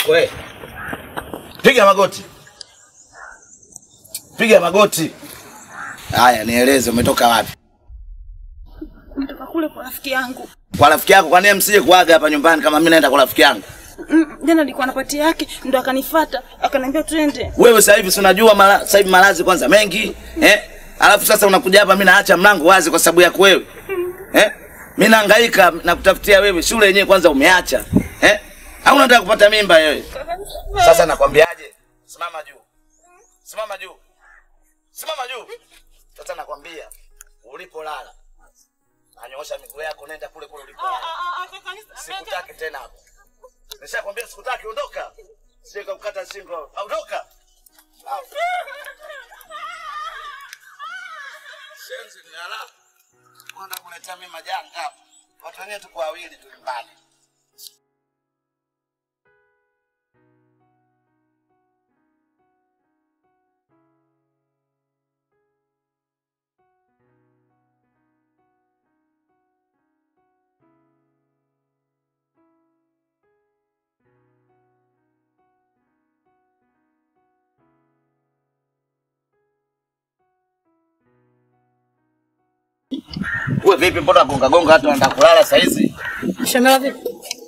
We. Piga magoti. Piga magoti. Haya, nieleze umetoka wapi? Natoka kule kwa rafiki yangu. Kwa rafiki yako, kwa nini msije kuaga hapa nyumbani kama mimi naenda kwa rafiki yangu? Mm, Jana alikuwa na pati yake ndo akanifuata akaniambia twende. Wewe sasa hivi si unajua mala, sasa hivi malazi kwanza mengi, eh? Alafu sasa unakuja hapa mimi naacha mlango wazi kwa sababu yako wewe. Eh? Mimi nahangaika na kutafutia wewe shule yenyewe kwanza umeacha. Eh? Au unataka kupata mimba wewe? Sasa nakwambiaje? Simama juu. Simama juu. Simama juu. Sasa nakwambia ulipolala. Anyoosha miguu yako nenda kule kule ulipolala. Sikutaki tena hapo. Nishakwambia sikutaki, ondoka. Sika kukata shingo. Ondoka. Shenzi ni ala. Kwenda kuletea mimi majanga hapa. Watu wenyewe tuko wawili tu nyumbani. Wewe vipi mbona gonga gonga hata unataka kulala saa hizi? Shamela vipi?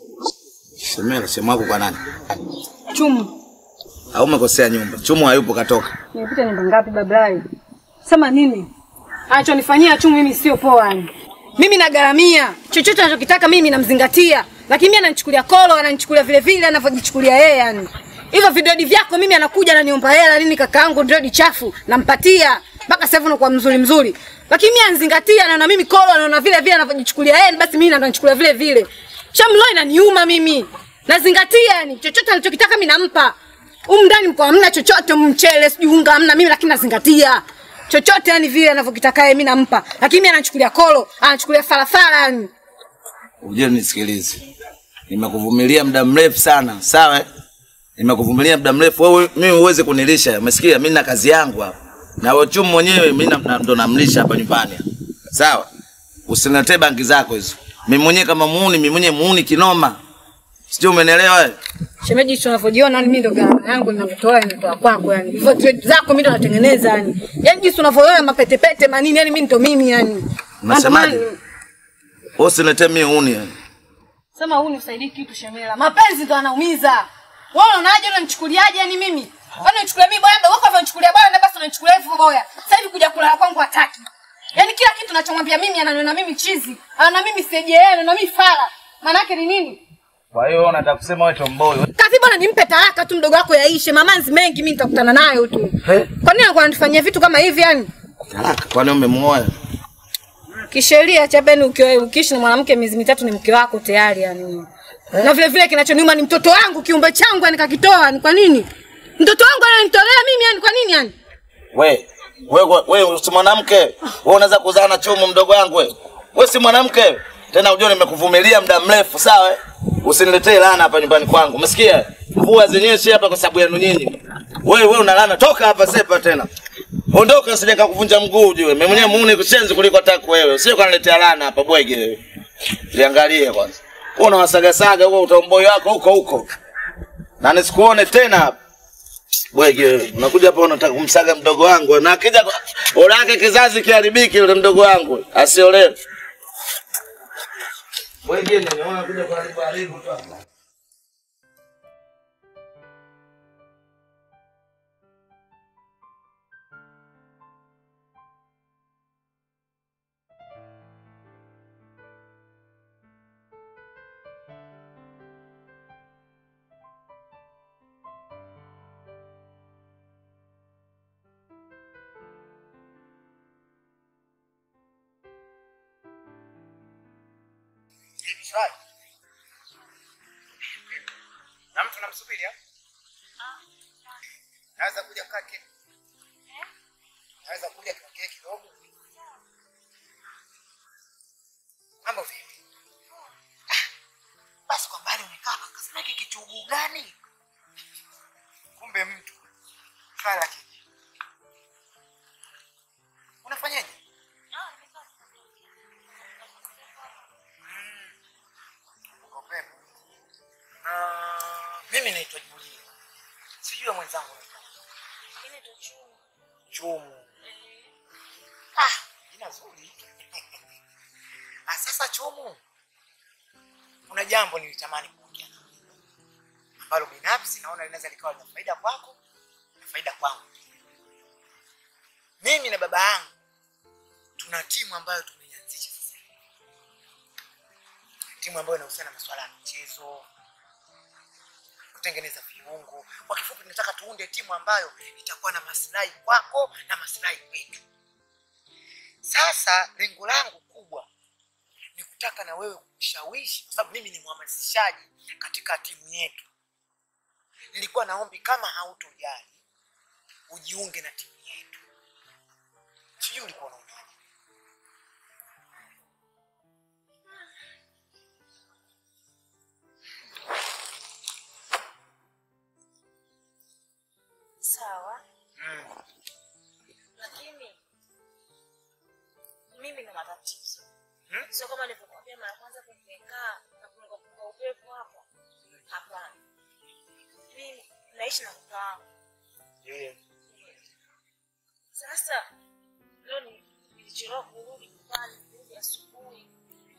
Semela sema wako kwa nani? Chumu. Au umekosea nyumba? Chumu hayupo katoka. Nimepita nyumba ngapi bablai? Sema nini? Anachonifanyia Chumu mimi sio poa yani. Mimi nagaramia. Chochote anachokitaka mimi namzingatia. Lakini mimi ananichukulia kolo, ananichukulia vile vile anavyojichukulia yeye yani. Hivyo vidodi vyako mimi anakuja ananiomba hela nini kakaangu ndio chafu nampatia. Mpaka sasa hivi unakuwa mzuri mzuri. Lakini mimi anzingatia anaona mimi kolo anaona vile vile anavyojichukulia yeye basi mimi ndo anachukulia vile vile. Shamlo inaniuma mimi. Nazingatia yani chochote anachokitaka mimi nampa. Humu ndani mko hamna chochote, mchele sijui unga hamna, mimi lakini nazingatia chochote yani vile anavyokitaka yeye, mimi nampa, lakini mimi anachukulia kolo, anachukulia farafara yani. Uje nisikilize. Nimekuvumilia muda mrefu sana, sawa? eh? Nimekuvumilia muda mrefu. Wewe mimi uweze kunilisha. Umesikia? Mimi na kazi yangu hapa. Na wewe chumu mwenyewe mimi na- na- ndo namlisha hapa nyumbani. Sawa? Usiniletee bangi zako hizo. Mimi mwenyewe kama muuni, mimi mwenyewe muuni kinoma. Sijui umenielewa wewe? Shemeji, hicho unavyojiona yani mimi ndo gharama yangu ninavyotoa inatoa kwako yani. Hivyo trade zako mimi ndo natengeneza yani. Yaani jinsi unavyoona mapetepete manini yani mimi ndo mimi yani. Unasemaje? Mambo mani- Wewe usiniletee mimi muuni. yani. Sema huu nisaidie kitu Shemela. Mapenzi ndo anaumiza. Wewe unaonaje unanichukuliaje yani mimi? Wewe unanichukulia mimi boya ndo wako unanichukulia boya na basi unanichukulia hivyo boya. Sasa hivi kuja kulala kwangu hataki. Yaani kila kitu nachomwambia mimi ananiona mimi chizi. Anaona mimi sije na mimi fara. Maana yake ni nini? Kwa hiyo wewe unataka kusema wewe tomboy. Kazi bwana nimpe talaka tu mdogo wako yaishe. Mamanzi mengi mimi nitakutana nayo tu. Eh? Kwa nini anakuwa anatufanyia vitu kama hivi yani? Talaka, kwani umemuoa? Kisheria cha beni ukiwa ukiishi na mwanamke miezi mitatu ni mke wako tayari yani. Na vile vile kinachoniuma ni mtoto wangu kiumbe changu yani kakitoa ni kwa nini? Mtoto wangu ananitolea mimi yani kwa nini yani? We, we, we, we si mwanamke. We unaweza kuzaa na chumu mdogo wangu we. We si mwanamke. Tena ujue nimekuvumilia muda mrefu, sawa? eh? Usiniletee laana hapa nyumbani kwangu. Umesikia? Mvua zenyeshi hapa kwa sababu yenu nyinyi. Wewe wewe una laana, toka hapa sepa tena. Ondoka usije kukuvunja mguu ujue. Mimi mwenyewe muone kushenzi kuliko tako wewe. Usije kuniletea laana hapa bwege wewe. Liangalie kwanza. Wewe unawasagasaga huo utomboi wako huko huko. Na nisikuone tena hapa. Bwege wewe, unakuja hapa unataka kumsaga mdogo wangu na akija kwa- ulake kizazi kiharibiki yule mdogo wangu asiolewe. Bwege nini unakuja kuharibu haribu tu hapa. na mtu namsubiri au? naweza kuja kake naweza kuja kake kidogo mambo vipi Ah, basi kwa mbali umekaa kasema hiki kichuguu gani kumbe mtu fala kiji unafanyaje Mm. Uko pepo. Ah, mimi Mimi naitwa Julia. Sijui mwenzangu anaitwa Chumu. Ah, jina zuri. Ah, sasa Chumu, kuna jambo nilitamani kuongea nawe ambalo binafsi naona linaweza likawa lina faida kwako na faida kwangu. Mimi na baba yangu tuna timu ambayo tumeianzisha sasa hivi, timu ambayo inahusiana na masuala ya michezo, kutengeneza viungo. Kwa kifupi, tunataka tuunde timu ambayo itakuwa na maslahi kwako na maslahi kwetu. Sasa lengo langu kubwa ni kutaka na wewe kushawishi, kwa sababu mimi ni mhamasishaji katika timu yetu. Nilikuwa naombi kama hautojali ujiunge na timu yetu. Sijui ulikuwa unaonaje? Sawa, Mm. lakini mimi na matatizo Hmm? sio kama nilivyokuambia mara ya kwanza tumekaa na kupunga upepo hapa. Hapana, mimi naishi na kaka wangu. Yeah. Sasa leo ni- nilichelewa kurudi nyumbani, kurudi asubuhi.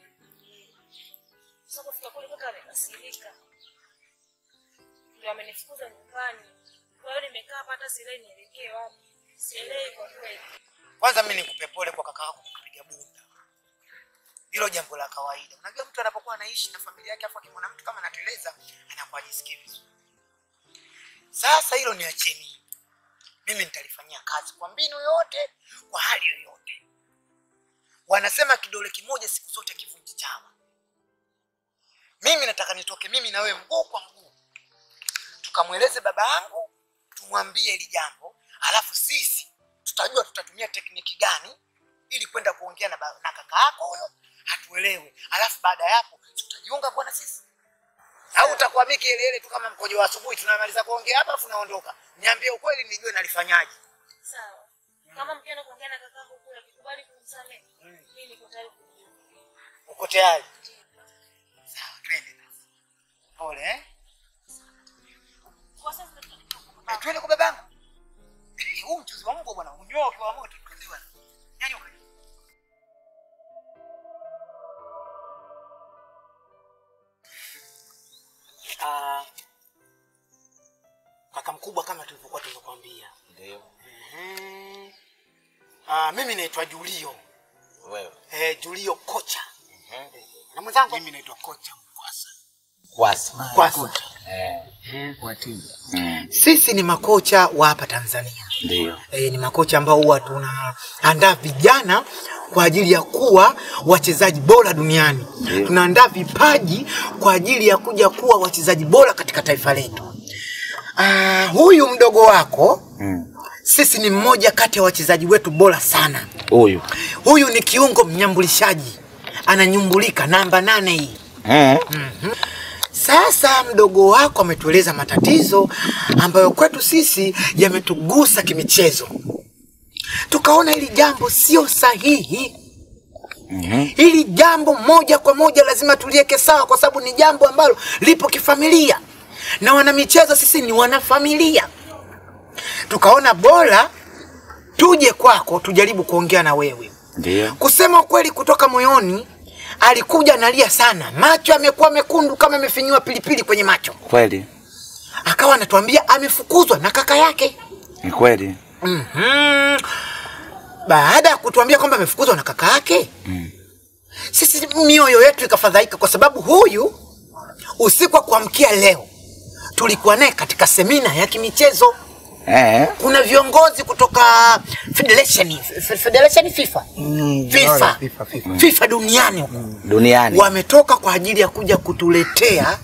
Sasa kufika kule kaka amekasirika, ndio amenifukuza nyumbani. Kwa hiyo nimekaa hapa, hata sielewi nielekee wapi, sielewi kwa kweli. Kwanza mimi nikupe pole kwa kaka yako kukupiga bunda. Hilo jambo la kawaida. Unajua mtu anapokuwa anaishi na familia yake afu akimwona mtu kama anateleza anakuwa ajisikii vizuri. Sasa hilo niachie mimi. Mimi nitalifanyia kazi kwa mbinu yoyote, kwa hali yoyote. Wanasema kidole kimoja siku zote kivunji chawa. Mimi nataka nitoke mimi na wewe mguu kwa mguu, tukamweleze baba yangu, tumwambie hili jambo, alafu sisi tutajua tutatumia tekniki gani ili kwenda kuongea na, ba- na kaka yako huyo hatuelewe, alafu baada ya hapo si tutajiunga kuwa na sisi au utakuwa miki ile ile tu kama mkojo wa asubuhi, tunamaliza kuongea hapa afu naondoka. Niambie ukweli nijue nalifanyaje. Sawa, kama mkienda kuongea na kakangu kule, akikubali kumsamehe, mimi niko tayari kujiunga. Uko tayari? Sawa, twende basi. Pole eh? Kwa sasa tunataka Eh, twende kwa babangu. Huu mchuzi wa mbwa bwana, unyoa ukiwa moto tukaziwa. Nyanyuka. Ah, kaka mkubwa kama tulivyokuwa tumekwambia. Ndio. Mhm. Ah, mimi naitwa Julio. Wewe. Eh, Julio kocha. Na mwenzangu Mimi naitwa kocha Mkwasa. Kwasa. Kwasa. Eh. Wa timu. Sisi ni makocha wa hapa Tanzania. Ndio. E, ni makocha ambao huwa tunaandaa vijana kwa ajili ya kuwa wachezaji bora duniani. Tunaandaa vipaji kwa ajili ya kuja kuwa wachezaji bora katika taifa letu. Ah, huyu mdogo wako Mm. sisi ni mmoja kati ya wachezaji wetu bora sana. Huyu. Huyu ni kiungo mnyambulishaji, ananyumbulika namba nane hii. Eh. Sasa mdogo wako ametueleza matatizo ambayo kwetu sisi yametugusa kimichezo, tukaona hili jambo sio sahihi. Hili jambo moja kwa moja lazima tuliweke sawa, kwa sababu ni jambo ambalo lipo kifamilia, na wanamichezo sisi ni wanafamilia. Tukaona bora tuje kwako, tujaribu kuongea na wewe. Ndio. Kusema ukweli, kutoka moyoni, alikuja analia sana, macho amekuwa mekundu kama amefinyiwa pilipili kwenye macho. Kweli. Akawa anatuambia amefukuzwa na kaka yake. Ni kweli. Mhm. Baada ya kutuambia kwamba amefukuzwa na kaka yake sisi mioyo yetu ikafadhaika, kwa sababu huyu usiku wa kuamkia leo tulikuwa naye katika semina ya kimichezo. Eh. Kuna viongozi kutoka federation, F- federation FIFA, FIFA, FIFA, FIFA. FIFA duniani huko Duniani. wametoka kwa ajili ya kuja kutuletea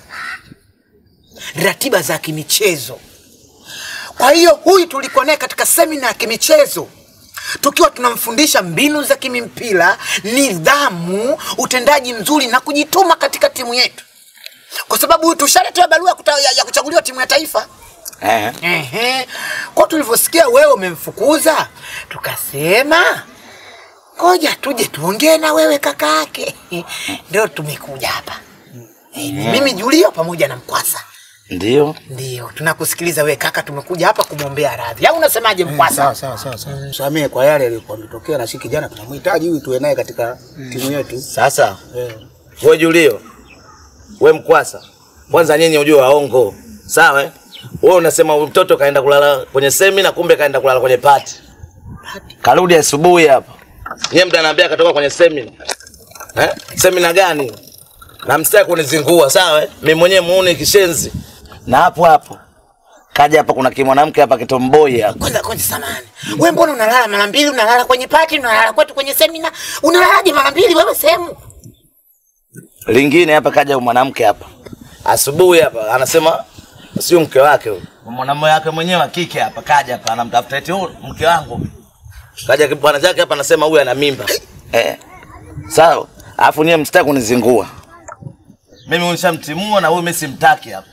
ratiba za kimichezo. Kwa hiyo huyu tulikuwa naye katika semina ya kimichezo tukiwa tunamfundisha mbinu za kimimpira, nidhamu, utendaji mzuri na kujituma katika timu yetu, kwa sababu huyu tushaletewa barua ya kuta- ya, ya kuchaguliwa timu ya taifa. Eh. Ehe. Kwa tulivyosikia wewe umemfukuza, tukasema ngoja tuje tuongee na wewe kaka yake. Ndio tumekuja hapa. Eh, ni mimi Julio pamoja na Mkwasa Ndio. Ndio, tunakusikiliza we kaka, tumekuja hapa kumwombea radhi. Au unasemaje Mkwasa? Sawa sawa sawa sawa. Msamehe kwa yale yaliyokuwa yametokea na si kijana tunamhitaji huyu tuwe naye katika timu yetu. Sasa Eh. we Julio, we Mkwasa, kwanza nyinyi ujue waongo, sawa? eh? Wewe unasema huyu mtoto kaenda kulala kwenye semina, kumbe kaenda kulala kwenye pati. Karudi asubuhi hapa, nyie mda anaambia katoka kwenye semina. Eh? Semina gani? Na msitaki kunizingua, sawa? eh? Mimi mwenyewe muone kishenzi. Na hapo hapo kaja hapa, kuna kimwanamke hapa kitomboi hapa. Kwanza kwanza samani. Wewe mbona unalala mara mbili? Unalala kwenye pati, unalala kwetu kwenye semina. Unalalaje mara mbili wewe sehemu? lingine hapa kaja mwanamke hapa asubuhi hapa anasema sio mke wake huyo mwanamume wake mwenyewe wa kike hapa kaja hapa anamtafuta eti huyu mke wangu kaja bwana chake hapa anasema huyu ana mimba eh sawa alafu nyie msitaki kunizingua mimi nishamtimua na huyu mimi simtaki hapa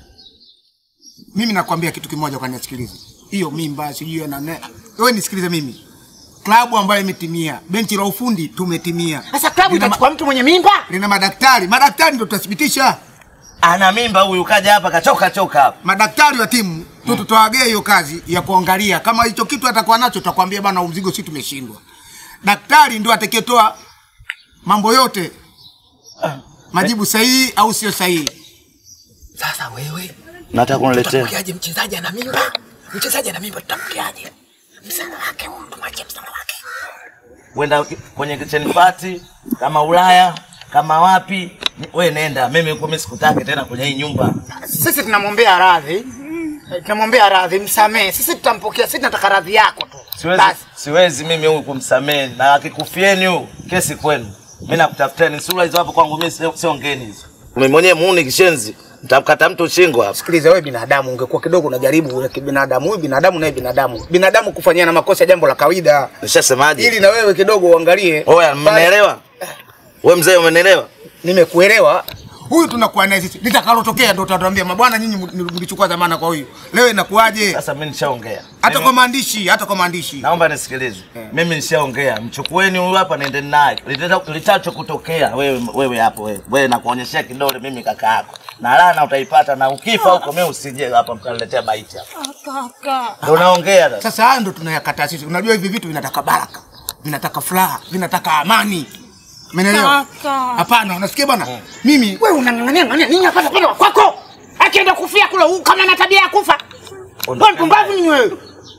Mimi nakwambia kitu kimoja kwa nisikilize. Hiyo mimba sijui na nene. Wewe nisikilize mimi. Klabu ambayo imetimia, benchi la ufundi tumetimia. Sasa klabu Lina ma- itachukua mtu mwenye mimba? Lina madaktari, madaktari ndio tutathibitisha. ana mimba huyu kaja hapa kachoka choka hapa Madaktari wa timu tu tutawagea hiyo kazi ya kuangalia kama hicho kitu atakuwa nacho, tutakwambia bana, huu mzigo si tumeshindwa. Daktari ndio atakayetoa mambo yote, majibu sahihi au sio sahihi. Sasa wewe nataka kuniletea tutampokeaje mchezaji ana mimba? Mchezaji ana mimba tutampokeaje? Msana wake huyu tumwachie msana wake. kwenda kwenye kitchen party kama Ulaya kama wapi, we nenda. Mimi huko mimi sikutaki tena kwenye hii nyumba. Sisi tunamwombea radhi. Eh, Tunamwombea radhi, msamehe. Sisi tutampokea, sisi tunataka radhi yako tu. Siwezi, Basi. siwezi mimi huyu kumsamehe, na akikufieni huyu kesi kwenu. Mimi nakutafuteni sura hizo hapo kwangu, mimi sio sio ngeni hizo. Mimi mwenyewe muuni kishenzi, nitamkata mtu shingo hapa. Sikiliza wewe binadamu, ungekuwa kidogo unajaribu ule kibinadamu. Huyu binadamu naye binadamu. Binadamu kufanyia na makosa jambo la kawaida. Nishasemaje? Ili na wewe kidogo uangalie. Oya, mmenielewa? Wewe mzee, umenielewa? Nimekuelewa. Huyu tunakuwa naye sisi. Litakalotokea ndio utatuambia mabwana, nyinyi mlichukua dhamana kwa huyu. Leo inakuwaje? Sasa mimi nishaongea. Hata Mimi- kwa maandishi, hata kwa maandishi. Naomba nisikilize. Mimi nishaongea. Mchukueni huyu hapa nendeni naye. Litata- Litacho kutokea wewe wewe hapo wewe. Wewe nakuonyeshea kidole mimi kaka yako. Na laana utaipata na ukifa huko mimi usije hapa mkaniletea maiti hapa. Kaka. Ndio naongea sasa. Sasa haya ndo tunayakataa sisi. Unajua hivi vitu vinataka baraka, vinataka furaha, vinataka amani. Umeelewa? Kaka. Hapana, unasikia bwana? Mimi Wewe unang'ang'ania ng'ania nini hapa pale wa kwako? Akienda kufia kule huu kama na tabia ya kufa. Wewe mpumbavu ni wewe.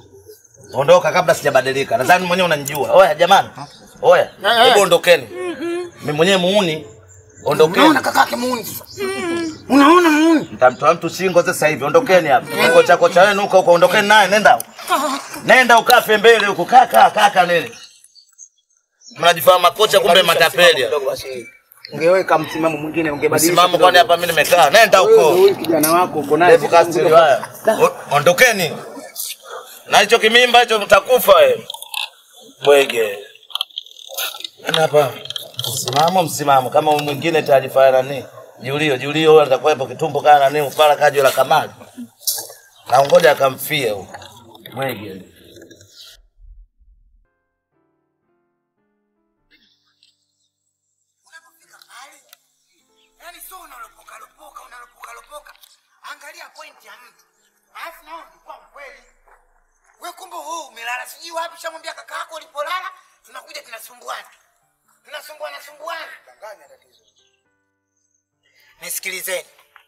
Ondoka kabla sijabadilika. Nadhani mwenyewe unanijua. Oya jamani. Oya. Hebu ondokeni. Mimi mwenyewe muuni. Ondokeni. Unaona kakake muuni sasa. Unaona muuni? Mtamtoa mtu shingo sasa hivi. Ondokeni hapa. Kocha kocha wenu huko huko ondokeni naye nenda. Nenda ukafe mbele huko kaka kaka nini? Mnajifanya makocha kumbe matapeli. kidogo basi. Ungeweka msimamo mwingine ungebadilisha. Msimamo kwani hapa mimi nimekaa. Nenda huko. Huyu kijana wako uko naye. Ndevu kastiri haya. O- Ondokeni. Na hicho kimimba hicho mtakufa wewe. Bwege. Nani hapa? Msimamo msimamo kama huyu mwingine taarifa ya nani? Julio, Julio huyo atakuwepo kitumbo kana nani ufala kajo la kamali. Na ngoja akamfie huko. Bwege. Yaani sio unalopoka lopoka, unalopoka lopoka. Angalia pointi ya mtu. Alafu nao ulikuwa mkweli. Wewe kumbe wewe umelala sijui wapi shamwambia kaka yako ulipolala tunakuja tunasumbuana. Tunasumbuana sumbuana. Danganya tatizo. Nisikilizeni.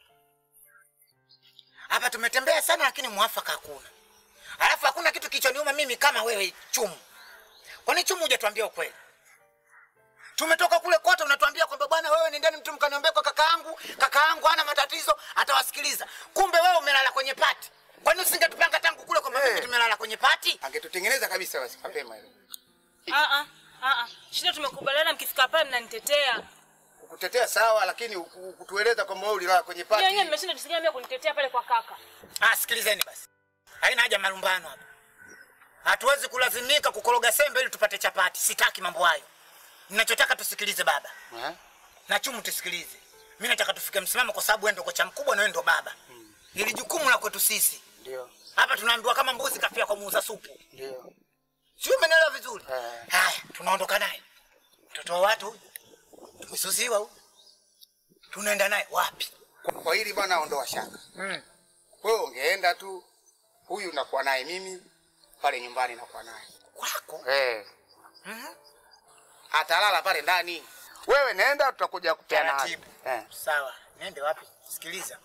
Hapa tumetembea sana lakini mwafaka hakuna. Alafu hakuna kitu kilichoniuma mimi kama wewe Chumu. Kwani Chumu hujatuambia ukweli? Tumetoka kule kote unatuambia kwamba bwana wewe nendeni mtu mkaniombea kwa kaka yangu, kaka yangu hana matatizo, atawasikiliza. Kumbe wewe umelala kwenye pati. Kwani usingetupanga tangu kule kwamba hey, tumelala kwenye pati? Angetutengeneza kabisa basi mapema hilo. Ah ah ah ah. Shida tumekubaliana mkifika pale mnanitetea. Kukutetea sawa, lakini uku- kutueleza kwamba wewe ulilala kwenye Nyinyi pati. wenyewe mmeshinda tusikia mimi kunitetea pale kwa kaka. Ah, sikilizeni basi. Haina haja malumbano hapa. Hatuwezi kulazimika kukoroga sembe ili tupate chapati. Sitaki mambo hayo. Ninachotaka tusikilize baba. Eh? Na Chumu tusikilize. Mimi nataka tufike msimamo kwa sababu wewe ndio kocha mkubwa na wewe ndio baba. Ili jukumu la kwetu sisi. Ndio. Hapa tunaambiwa kama mbuzi kafia kwa muuza supu. Ndio. Sio umeelewa vizuri? Eh. Haya, tunaondoka naye. Mtoto wa watu huyu. Tumesuziwa huyu. Tunaenda naye wapi? Kwa hili bwana ondoa shaka. Mm. naenda tu, huyu nakuwa naye mimi pale nyumbani, nakuwa naye Kwako? eh. Atalala pale ndani, wewe nenda, tutakuja kupeana hadi. Taratibu. eh. Sawa, niende wapi? Sikiliza,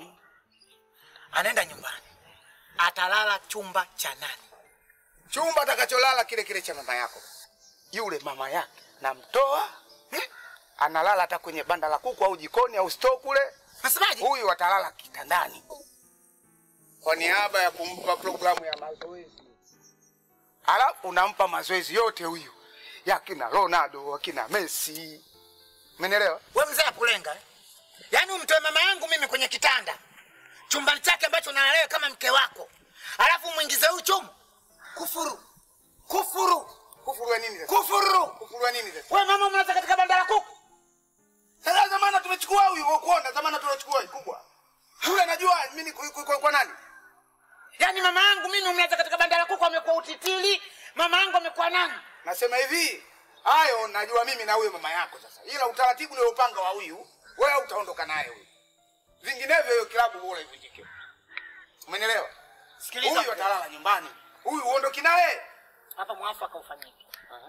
anaenda nyumbani, atalala chumba cha nani? chumba atakacholala kile kile cha mama yako. Yule mama yake namtoa, eh, analala hata kwenye banda la kuku au jikoni au store kule. Nasemaje? Huyu atalala kitandani kwa niaba ya kumpa programu ya mazoezi, halafu unampa mazoezi yote huyu ya kina Ronaldo, akina Messi. Umenielewa? We mzee akulenga eh? Yaani umtoe mama yangu mimi kwenye kitanda chumbani chake ambacho nalalewe kama mke wako, alafu mwingize huyu chumu? Kufuru, kufuru, Kufuru wa nini sasa? kufuru! Kufuru wa nini sasa? We mama, mnaza katika banda la kuku. Sasa zamana tumechukua huyu kwa kuona, zamana tunachukua huyu kubwa. Yule anajua mimi ni kwa, kwa, kwa nani? Yaani mama yangu mimi umlaza katika banda la kuku, amekuwa utitili. Mama yangu amekuwa nani? Nasema hivi, hayo najua mimi na huyo mama yako sasa, ila utaratibu niliopanga wa huyu wewe utaondoka naye huyu, vinginevyo hiyo kilabu bora ivunjike. Umenielewa? Sikiliza Huyu atalala nyumbani, huyu uondoki naye. hapa, mwafaka ufanyike.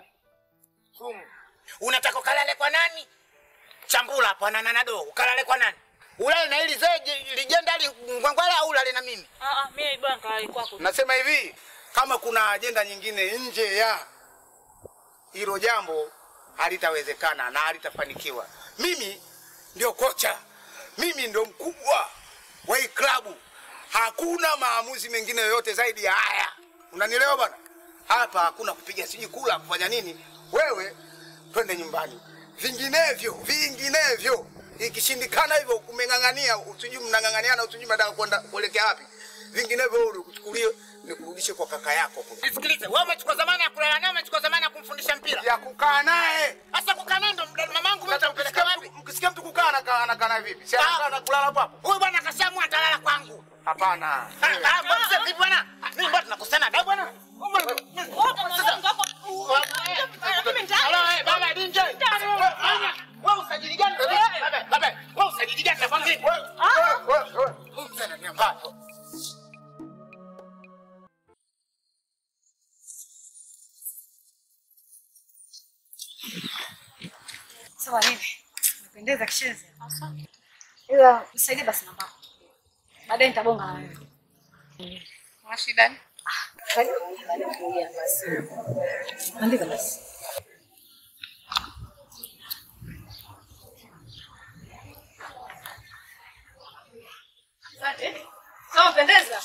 Sumu. Unataka ukalale kwa nani? Chambula hapo na nanado, ukalale kwa nani? Ulale na ili zee lijenda li ngwangwala au ulale na mimi? Ah, ah, mimi bwana kalali kwako. Nasema hivi, kama kuna ajenda nyingine nje ya hilo jambo halitawezekana na halitafanikiwa. Mimi ndio kocha, mimi ndio mkubwa wa hii klabu. Hakuna maamuzi mengine yoyote zaidi ya haya. Unanielewa bwana? Hapa hakuna kupiga sijui kula kufanya nini. Wewe twende nyumbani, vinginevyo vinginevyo ikishindikana hivyo kumeng'ang'ania, usijui mnang'ang'aniana, usijui mnataka kwenda kuelekea wapi, vinginevyo wewe ukuchukulie nikurudishe kwa kaka yako kule, Nisikilize, wewe umechukua zamana ya kulala naye, umechukua zamana ya kumfundisha mpira. ya kukaa naye. Sasa kukaa naye ndo mda- mamangu mimi nitampeleka wapi? Mkisikia mtu kukaa anakaa anakaa naye vipi? Si anakaa na kulala hapo hapo? Huyu bwana kashaamua atalala kwangu. Hapana. Ah, ah, mbona sasa vipi bwana? Mimi mbona tunakosana adabu bwana? Halo, eh, baba DJ. Wewe usajili gani? Baba, baba, wewe usajili gani nakwambia? Wewe, wewe, wewe. Huyu mzee ni ambapo. Sawa nini? Napendeza kisheze. Ila nisaidie basi namba. Baadaye nitabonga na wewe. Una shida? Andika basi. Asante. Sawa pendeza.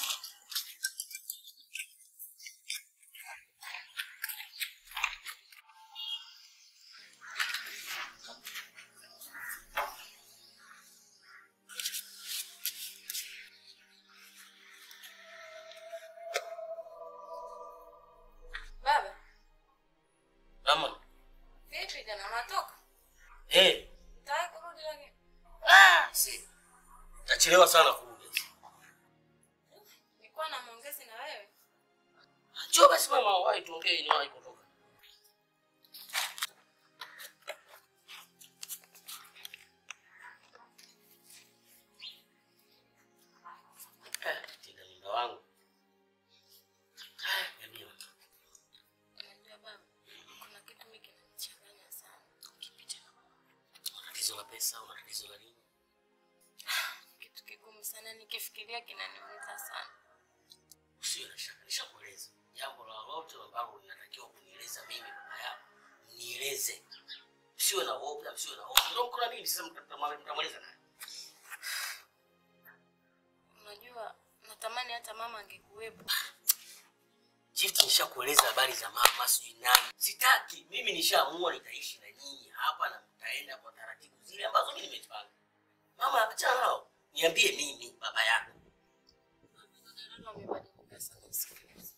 Baba, Mama. vipi jana unatoka? Eh, Tayari kurudi lakini. ah, si. Tachelewa sana kurudi. Nilikuwa na maongezi na wewe. Njoo basi mama, wahi tuongee ni wahi kutoka. Eh, tinda mimba wangu. Ah, niambie mama. Unajua baba, kuna kitu mimi kinanichanganya sana. Kipi tena mama? Una tatizo la pesa, una tatizo la nini? Kitu kigumu sana nikifikiria kinaniumiza sana. Usiwe na shaka, nishakueleza. Jambo lolote ambalo unatakiwa kunieleza mimi baba yako, nieleze. Usiwe na woga, usiwe na hofu. Ndio mko na mimi sasa mtamweleza mtamweleza nani? Unajua natamani hata mama angekuwepo. Chief, nishakueleza habari za mama sijui nani. Sitaki. Mimi nishaamua nitaishi na nyinyi hapa na mtaenda kwa taratibu zile ambazo mimi nimezipanga. Mama, achana nao. Niambie mimi baba yako. Naona umebadilika sana sikiliza.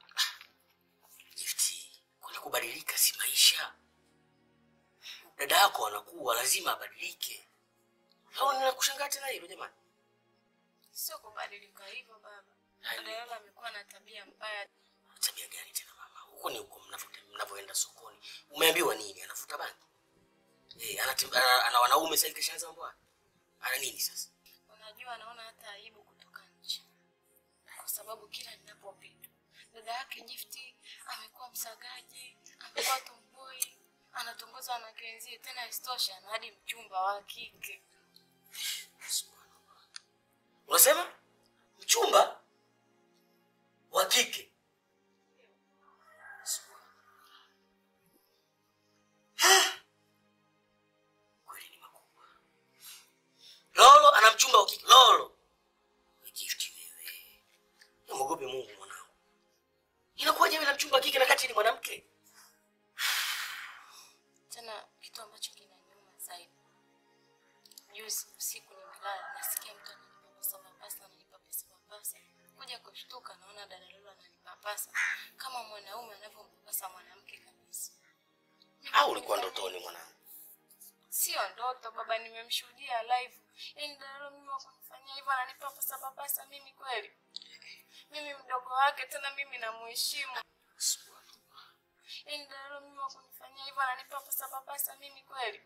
Gift, kwani kubadilika si maisha? Dada yako anakuwa lazima abadilike. Au ninakushangaa tena hilo jamani? Sio kubadilika hivyo baba. Hai. Dada yule amekuwa na tabia mbaya. Tabia gani tena mama? Huko ni huko mnavyote- mnavyoenda sokoni. Umeambiwa nini? Anafuta bangi? Eh, anatem- ana, ana wanaume sasa kashaanza mambo haya. Ana nini sasa? Unajua anaona hata aibu kutoka nje. sababu kila ninapopita dada yake Gifti amekuwa msagaji, amekuwa tomboy, anatongozwa na kenzie, tena isitoshe ana hadi mchumba wa kike. Unasema mchumba wa kike? Kweli ni makubwa. Lolo ana mchumba wa kike. Lolo Ni Gift wewe, mwogope Mungu mwanangu. Inakuwaje wewe na mchumba wa kike na kati ni mwanamke? Tena kitu ambacho kinaniuma zaidi, juzi usiku nimelala, nasikia mtu ananipapasa papasa, ananipapasa papasa, kuja kushtuka naona dada Lolo ananipapasa kama mwanaume anavyompapasa mwanamke kabisa. Au ulikuwa ndotoni mwanangu? Sio ndoto baba, nimemshuhudia live. Yaani dada Lolo mimi wakunifanyia hivyo, ananipapasa papasa mimi kweli? Mimi mdogo wake, tena mimi namuheshimu. Yaani dada Lolo mimi wakunifanyia hivyo, ananipapasa papasa mimi kweli?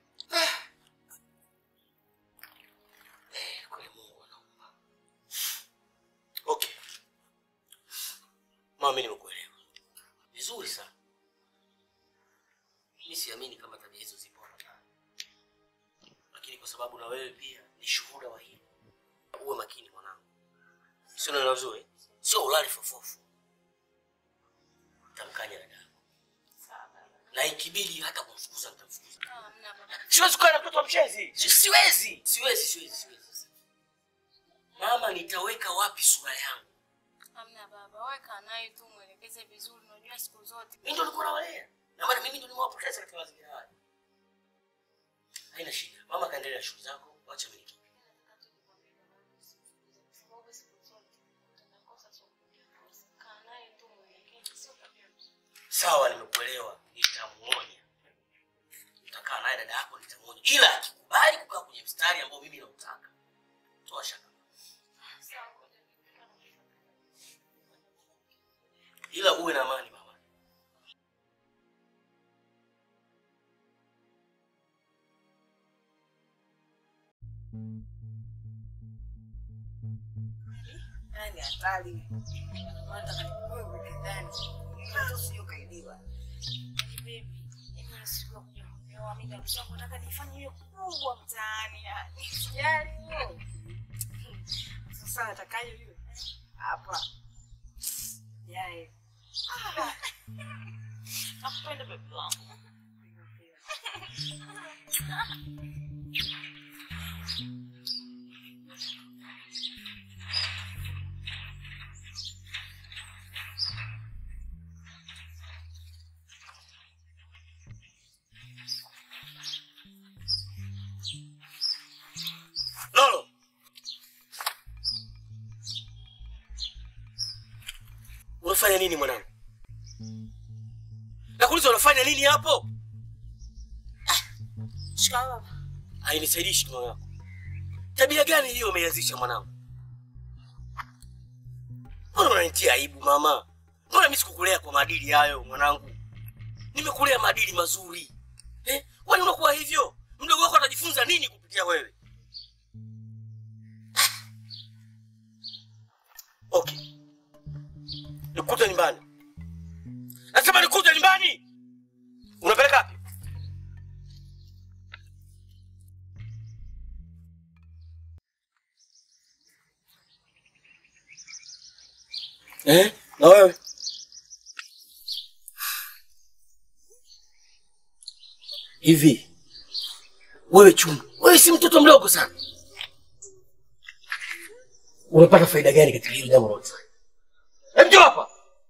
Eh, kweli Mungu anaumba. Okay. Mama, mimi nimekuelewa vizuri sana. Mimi siamini kama tabia hizo zipo hapa ndani, lakini kwa sababu na wewe pia ni shuhuda wa hili, uwe makini mwanangu, sio neno vizuri, sio ulali fofofu. Tamkanya dada yako, na ikibidi hata kumfukuza nitamfukuza. Ah, hamna baba. Siwezi kukaa na mtoto wa mchezi. Si- Siwezi, siwezi, siwezi, siwezi. Mama, nitaweka wapi sura yangu? Hamna baba, weka naye tu mwelekeze vizuri, unajua siku zote. Mimi ndo nilikuwa nawalea, na maana mimi ndo nimewapoteza katika mazingira haya. Haina shida, mama, kaendelea na shughuli zako, wacha mimi nitoke. Kaa naye tu mwelekeze, sio tabia nzuri. Sawa, nimekuelewa, nitamuonya. Utakaa naye dada yako, nitamuonya, ila akikubali kukaa kwenye mstari ambao mimi nautaka, toa shaka, ila uwe na amani mama. Yaani hatari. Nataka nikuwe uweke ndani. Mtoto sio kaidiwa. Baby, yaani siku ya kuja kuoa mimi na msongo nataka nifanye hiyo kubwa mtaani yani. Sijali hiyo. Sasa natakaje hiyo? Hapa. Yae. Nakupenda baby wangu. Lolo, unafanya nini mwanangu? Nakuuliza unafanya nini hapo? Shikamoo baba. Hainisaidii shikamo yako. Tabia gani hiyo umeianzisha mwanangu? Mbona unanitia aibu mama? Mbona mimi sikukulea kwa maadili hayo mwanangu? Nimekulea maadili mazuri. Eh? Kwani unakuwa hivyo? Mdogo wako atajifunza nini kupitia wewe? Okay. Nikuta nyumbani. Nasema nikuta nyumbani. Unapeleka wapi? Eh? Na wewe? Hivi wewe Chuma, wewe si mtoto mdogo sana, unapata faida gani katika hilo jambo unalofanya? Hebu njoo hapa.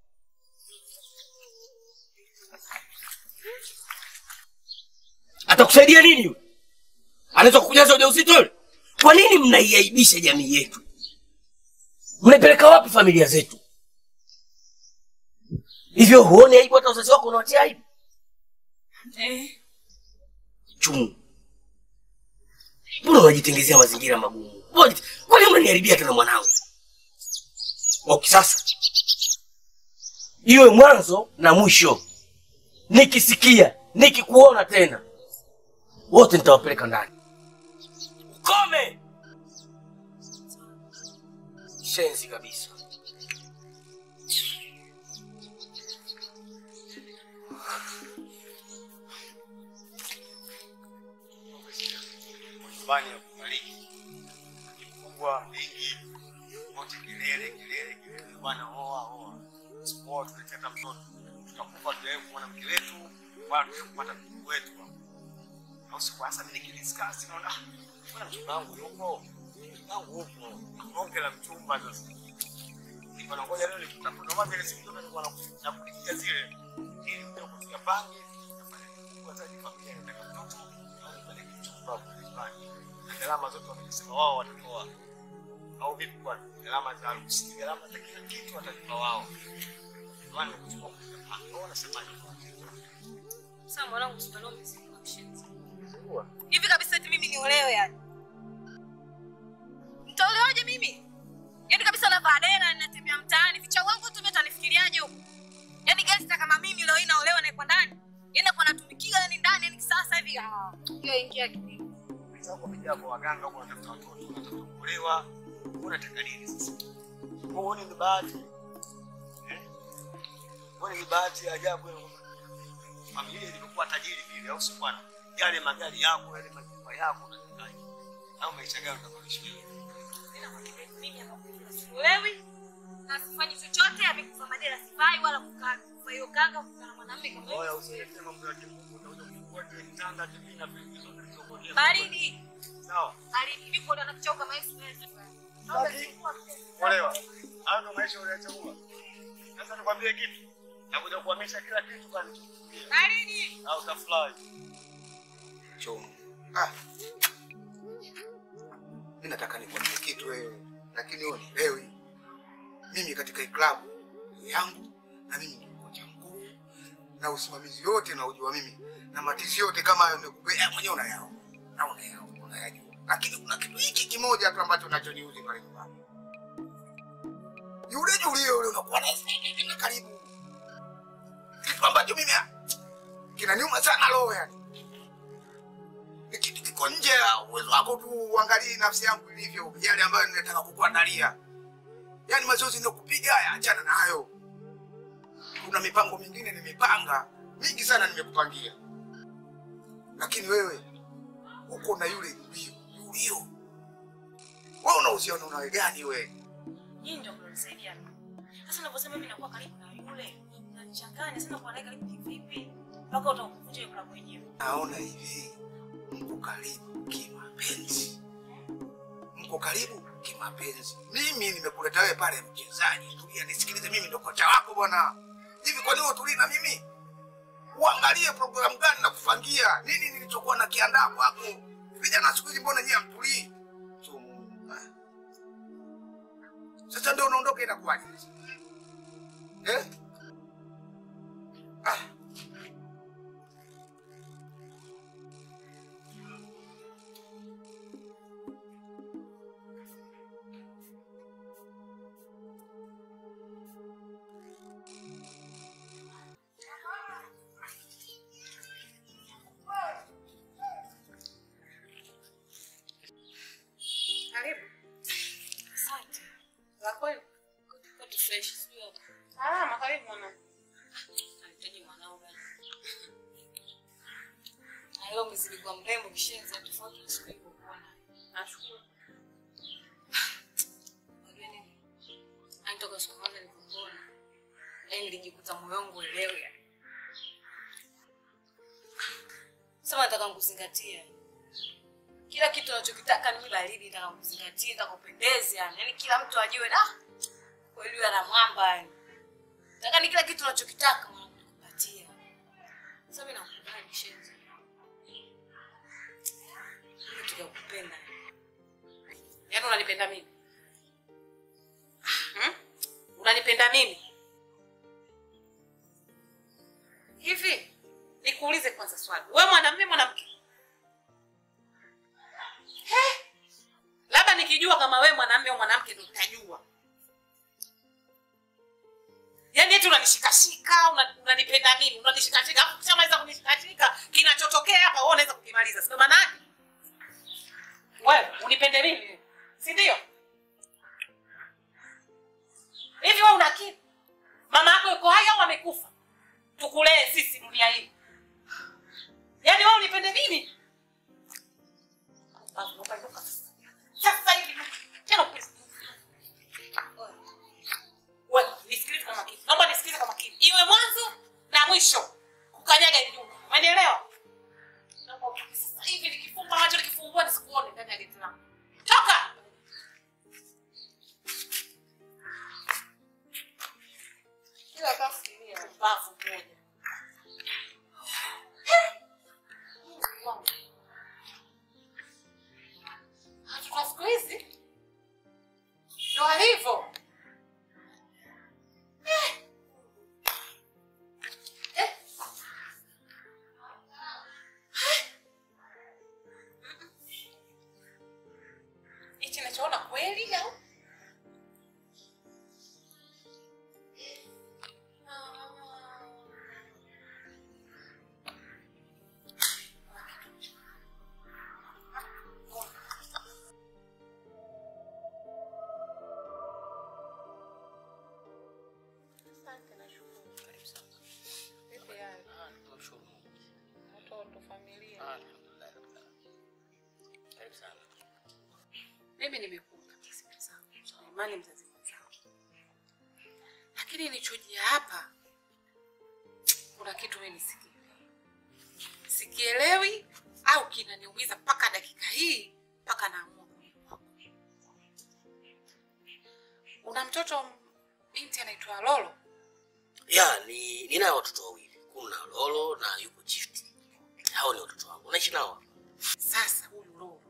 Atakusaidia nini yule? Anaweza kukujaza ujauzito yule? Kwa nini mnaiaibisha jamii yetu? Mnaipeleka wapi familia zetu? Hivyo huoni aibu hata wazazi wako unawatia aibu? Eh. Chumu, mbona unajitengezea mazingira magumu? Mbona- Kwa nini unaniharibia tena mwanangu? Okay, sasa iwe mwanzo na mwisho. Nikisikia nikikuona tena, wote nitawapeleka ndani. Ukome shenzi kabisa. nyumbani ya kufariki kikubwa vingi wote kelele kelele kelele bwana oa oa sipoa tuleteta mtoto tutakufa tujawe kuona mke wetu wala tujawe kupata mjukuu wetu au siku hasa mimi nikidiscuss naona "Ah, mbona mchumba wangu yupo mchumba wangu yupo bonge la mchumba sasa niko na ngoja leo nikitafuta kama vile siku zote nilikuwa nakulikia zile ili kuja kufika pange nafanya kikubwa zaidi familia inataka mtoto au nipeleke mchumba kule nyumbani na gharama zote wamesema wao watatoa au vipi bwana gharama za harusi gharama za kila kitu watalipa wao Ndio nimekuchukua kufika pange wao wanasemaje Sasa mwanangu usibalio mzima mshenzi. Sikuwa. Hivi kabisa eti mimi niolewe yani? Nitaolewaje mimi? Yaani kabisa navaa dera ninatembea mtaani, vicha wangu tu mimi atanifikiriaje huko? Yaani gangster kama mimi leo hii naolewa na ipo ndani. Yaani hapo natumikia yani ndani yani sasa hivi ah. Hiyo ingia akilini. wenzako wamejaa kwa waganga huko wanatafuta watoto wanatafuta kuolewa unataka nini sasa huoni ni bahati Eh? huoni ni bahati ya ajabu ya familia ilivyokuwa tajiri vile au si bwana yale magari yako yale majumba yako unatakaje au maisha gani utakuishi wewe Mimi hapa sielewi. Na sifanyi chochote, amekufa madera sifai wala kukaa. Kwa hiyo kanga kukaa na mwanamume kama huyo. oya usiletee mambo ya kimungu utakuja kufungua kile kitanda kimi na vitu zote zilizokuwa Baridi. sawa Baridi. Mimi kwa na kichao kama hivi. olewa hayo ndo maisha uliyachagua sasa nikwambie kitu nakuja kuhamisha kila kitu bali Baridi. au utafurahi chomo. Ah. Mimi nataka nikwambie kitu wewe, lakini wewe unielewi. Mimi katika hii klabu yangu na mimi ni kocha mkuu na usimamizi yote na ujua mimi na matizi yote kama hayo nimekupea mwenyewe unayao na unayao unayajua, lakini kuna kitu hiki kimoja tu ambacho nachoniuzi pale nyumbani. Yule Julie yule unakuwa naye sana karibu, kitu ambacho mimi ah, kinaniuma sana roho yani ni kitu kiko nje ya uwezo wako tu, uangalie nafsi yangu ilivyo, yale ambayo ninataka kukuandalia. Yaani mazoezi ninayokupiga haya, achana nayo. Kuna mipango mingine nimepanga mingi sana, nimekupangia, lakini wewe uko na yule Julio. Julio, wewe una uhusiano nawe gani wewe? Nyinyi ndio mnanisaidia. Sasa unaposema mimi nakuwa karibu na yule, unanichanganya sana kwa naye karibu kivipi? Mpaka utakuja yule klabu yenyewe. Naona hivi mko karibu kimapenzi, mko karibu kimapenzi. Mimi nimekuleta wewe pale mchezaji, tulia nisikilize, mimi ndo kocha wako bwana. Hivi kwa nini utulii na mimi? Uangalie programu gani na kufangia nini nilichokuwa nakiandaa kwako. Vijana siku hizi mbona nyie hamtulii? Sumu. Ah. Sasa ndio unaondoka, inakuwaje? Eh? Ah. Karibu. Asante. La kweli. Kwetu fresh sio? Salama, karibu mwana. Nahitaji mwanaume. Na leo umezidi kuwa mrembo kishenzi tofauti na siku hiyo kuona. Nashukuru. Unajua nini? Anitoka siku moja nilipokuona. Yaani nilijikuta moyo wangu uelewe yani. Sema nataka nikuzingatie. Kila kitu unachokitaka ni baridi, nataka kuzingatia, nataka upendeze yani. Yaani kila mtu ajue da. Kweli huyu ana mwamba yani. Nataka ni kila kitu unachokitaka mwanangu nikupatia. Sasa mimi nakupenda kishenzi. Mimi tukakupenda. Yaani unanipenda mimi? Hmm? Unanipenda mimi? Hivi nikuulize kwanza swali. Wewe mwanamume mwanamke? He? Labda nikijua kama wewe mwanamume au mwanamke ndo nitajua. Yaani eti unanishikashika, una- unanipenda mimi, unanishikashika, afu ukishamaliza kunishikashika, kinachotokea hapa wewe unaweza kukimaliza. Sio maana yake? Wewe unipende mimi, si ndio? Hivi wewe una akili? Mama yako yuko hai au amekufa? Tukulee sisi dunia hii. Yaani wewe unipende mimi? Basi inuka inuka sasa. Sasa hivi tena please. Wewe nisikilize kwa makini. Naomba nisikilize kwa makini. Iwe mwanzo na mwisho. Kukanyaga hivi nyuma. Umeelewa? Naomba utoke sasa hivi nikifumba macho nikifungua nisikuone ndani ya geti langu. Toka! Kila kafikiria mbavu moja. Kwa siku hizi ndo alivyo. Eh. Eh. Hichi nachoona kweli au? Asante na shukuru. Karibu sana. Vipi hali? Ah, tunamshukuru Mungu. Watoto, familia? Ah, alhamdulillah, rabbil alamin. Karibu sana. mimi nimekuja kesi zangu na imani mzazi mwenzangu, lakini nilichojia hapa, kuna kitu mimi sikielewi, sikielewi au kinaniumiza mpaka dakika hii, mpaka naamua kuja kwako. Una mtoto binti anaitwa Lolo? Ya, ni nina watoto wawili. Kuna Lolo na yuko Gift. Hao ni watoto wangu. Unaishi nao hapa? Sasa huyu Lolo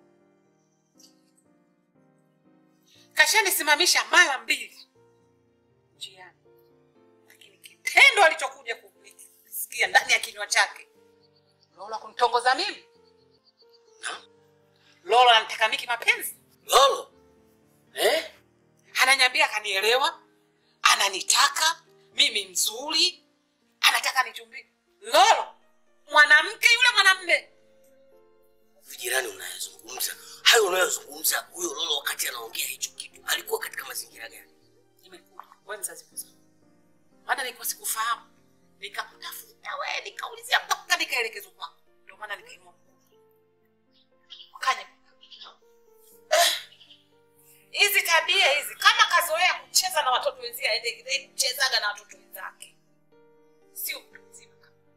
kashanisimamisha mara mbili njiani, lakini kitendo alichokuja kusikia ndani ya kinywa chake, Lolo kunitongoza mimi, Na? Lolo ananitaka mimi kimapenzi, Lolo? Eh? ananiambia akanielewa, ananitaka mimi mzuri, anataka nichumbie. Lolo mwanamke yule mwanamme Vijirani unayozungumza, hayo unayozungumza, huyo Lolo wakati anaongea hicho kitu, alikuwa katika mazingira gani? nimekuja wewe mzazi mzuri, maana nilikuwa sikufahamu, nikakutafuta wewe, nikaulizia mpaka nikaelekezwa kwako, ndio maana nikainua mkono. Kanya Eh, hizi tabia hizi, kama kazoea kucheza na watoto wenzie, aende kuchezaga na watoto wenzake, sio mtu mzima.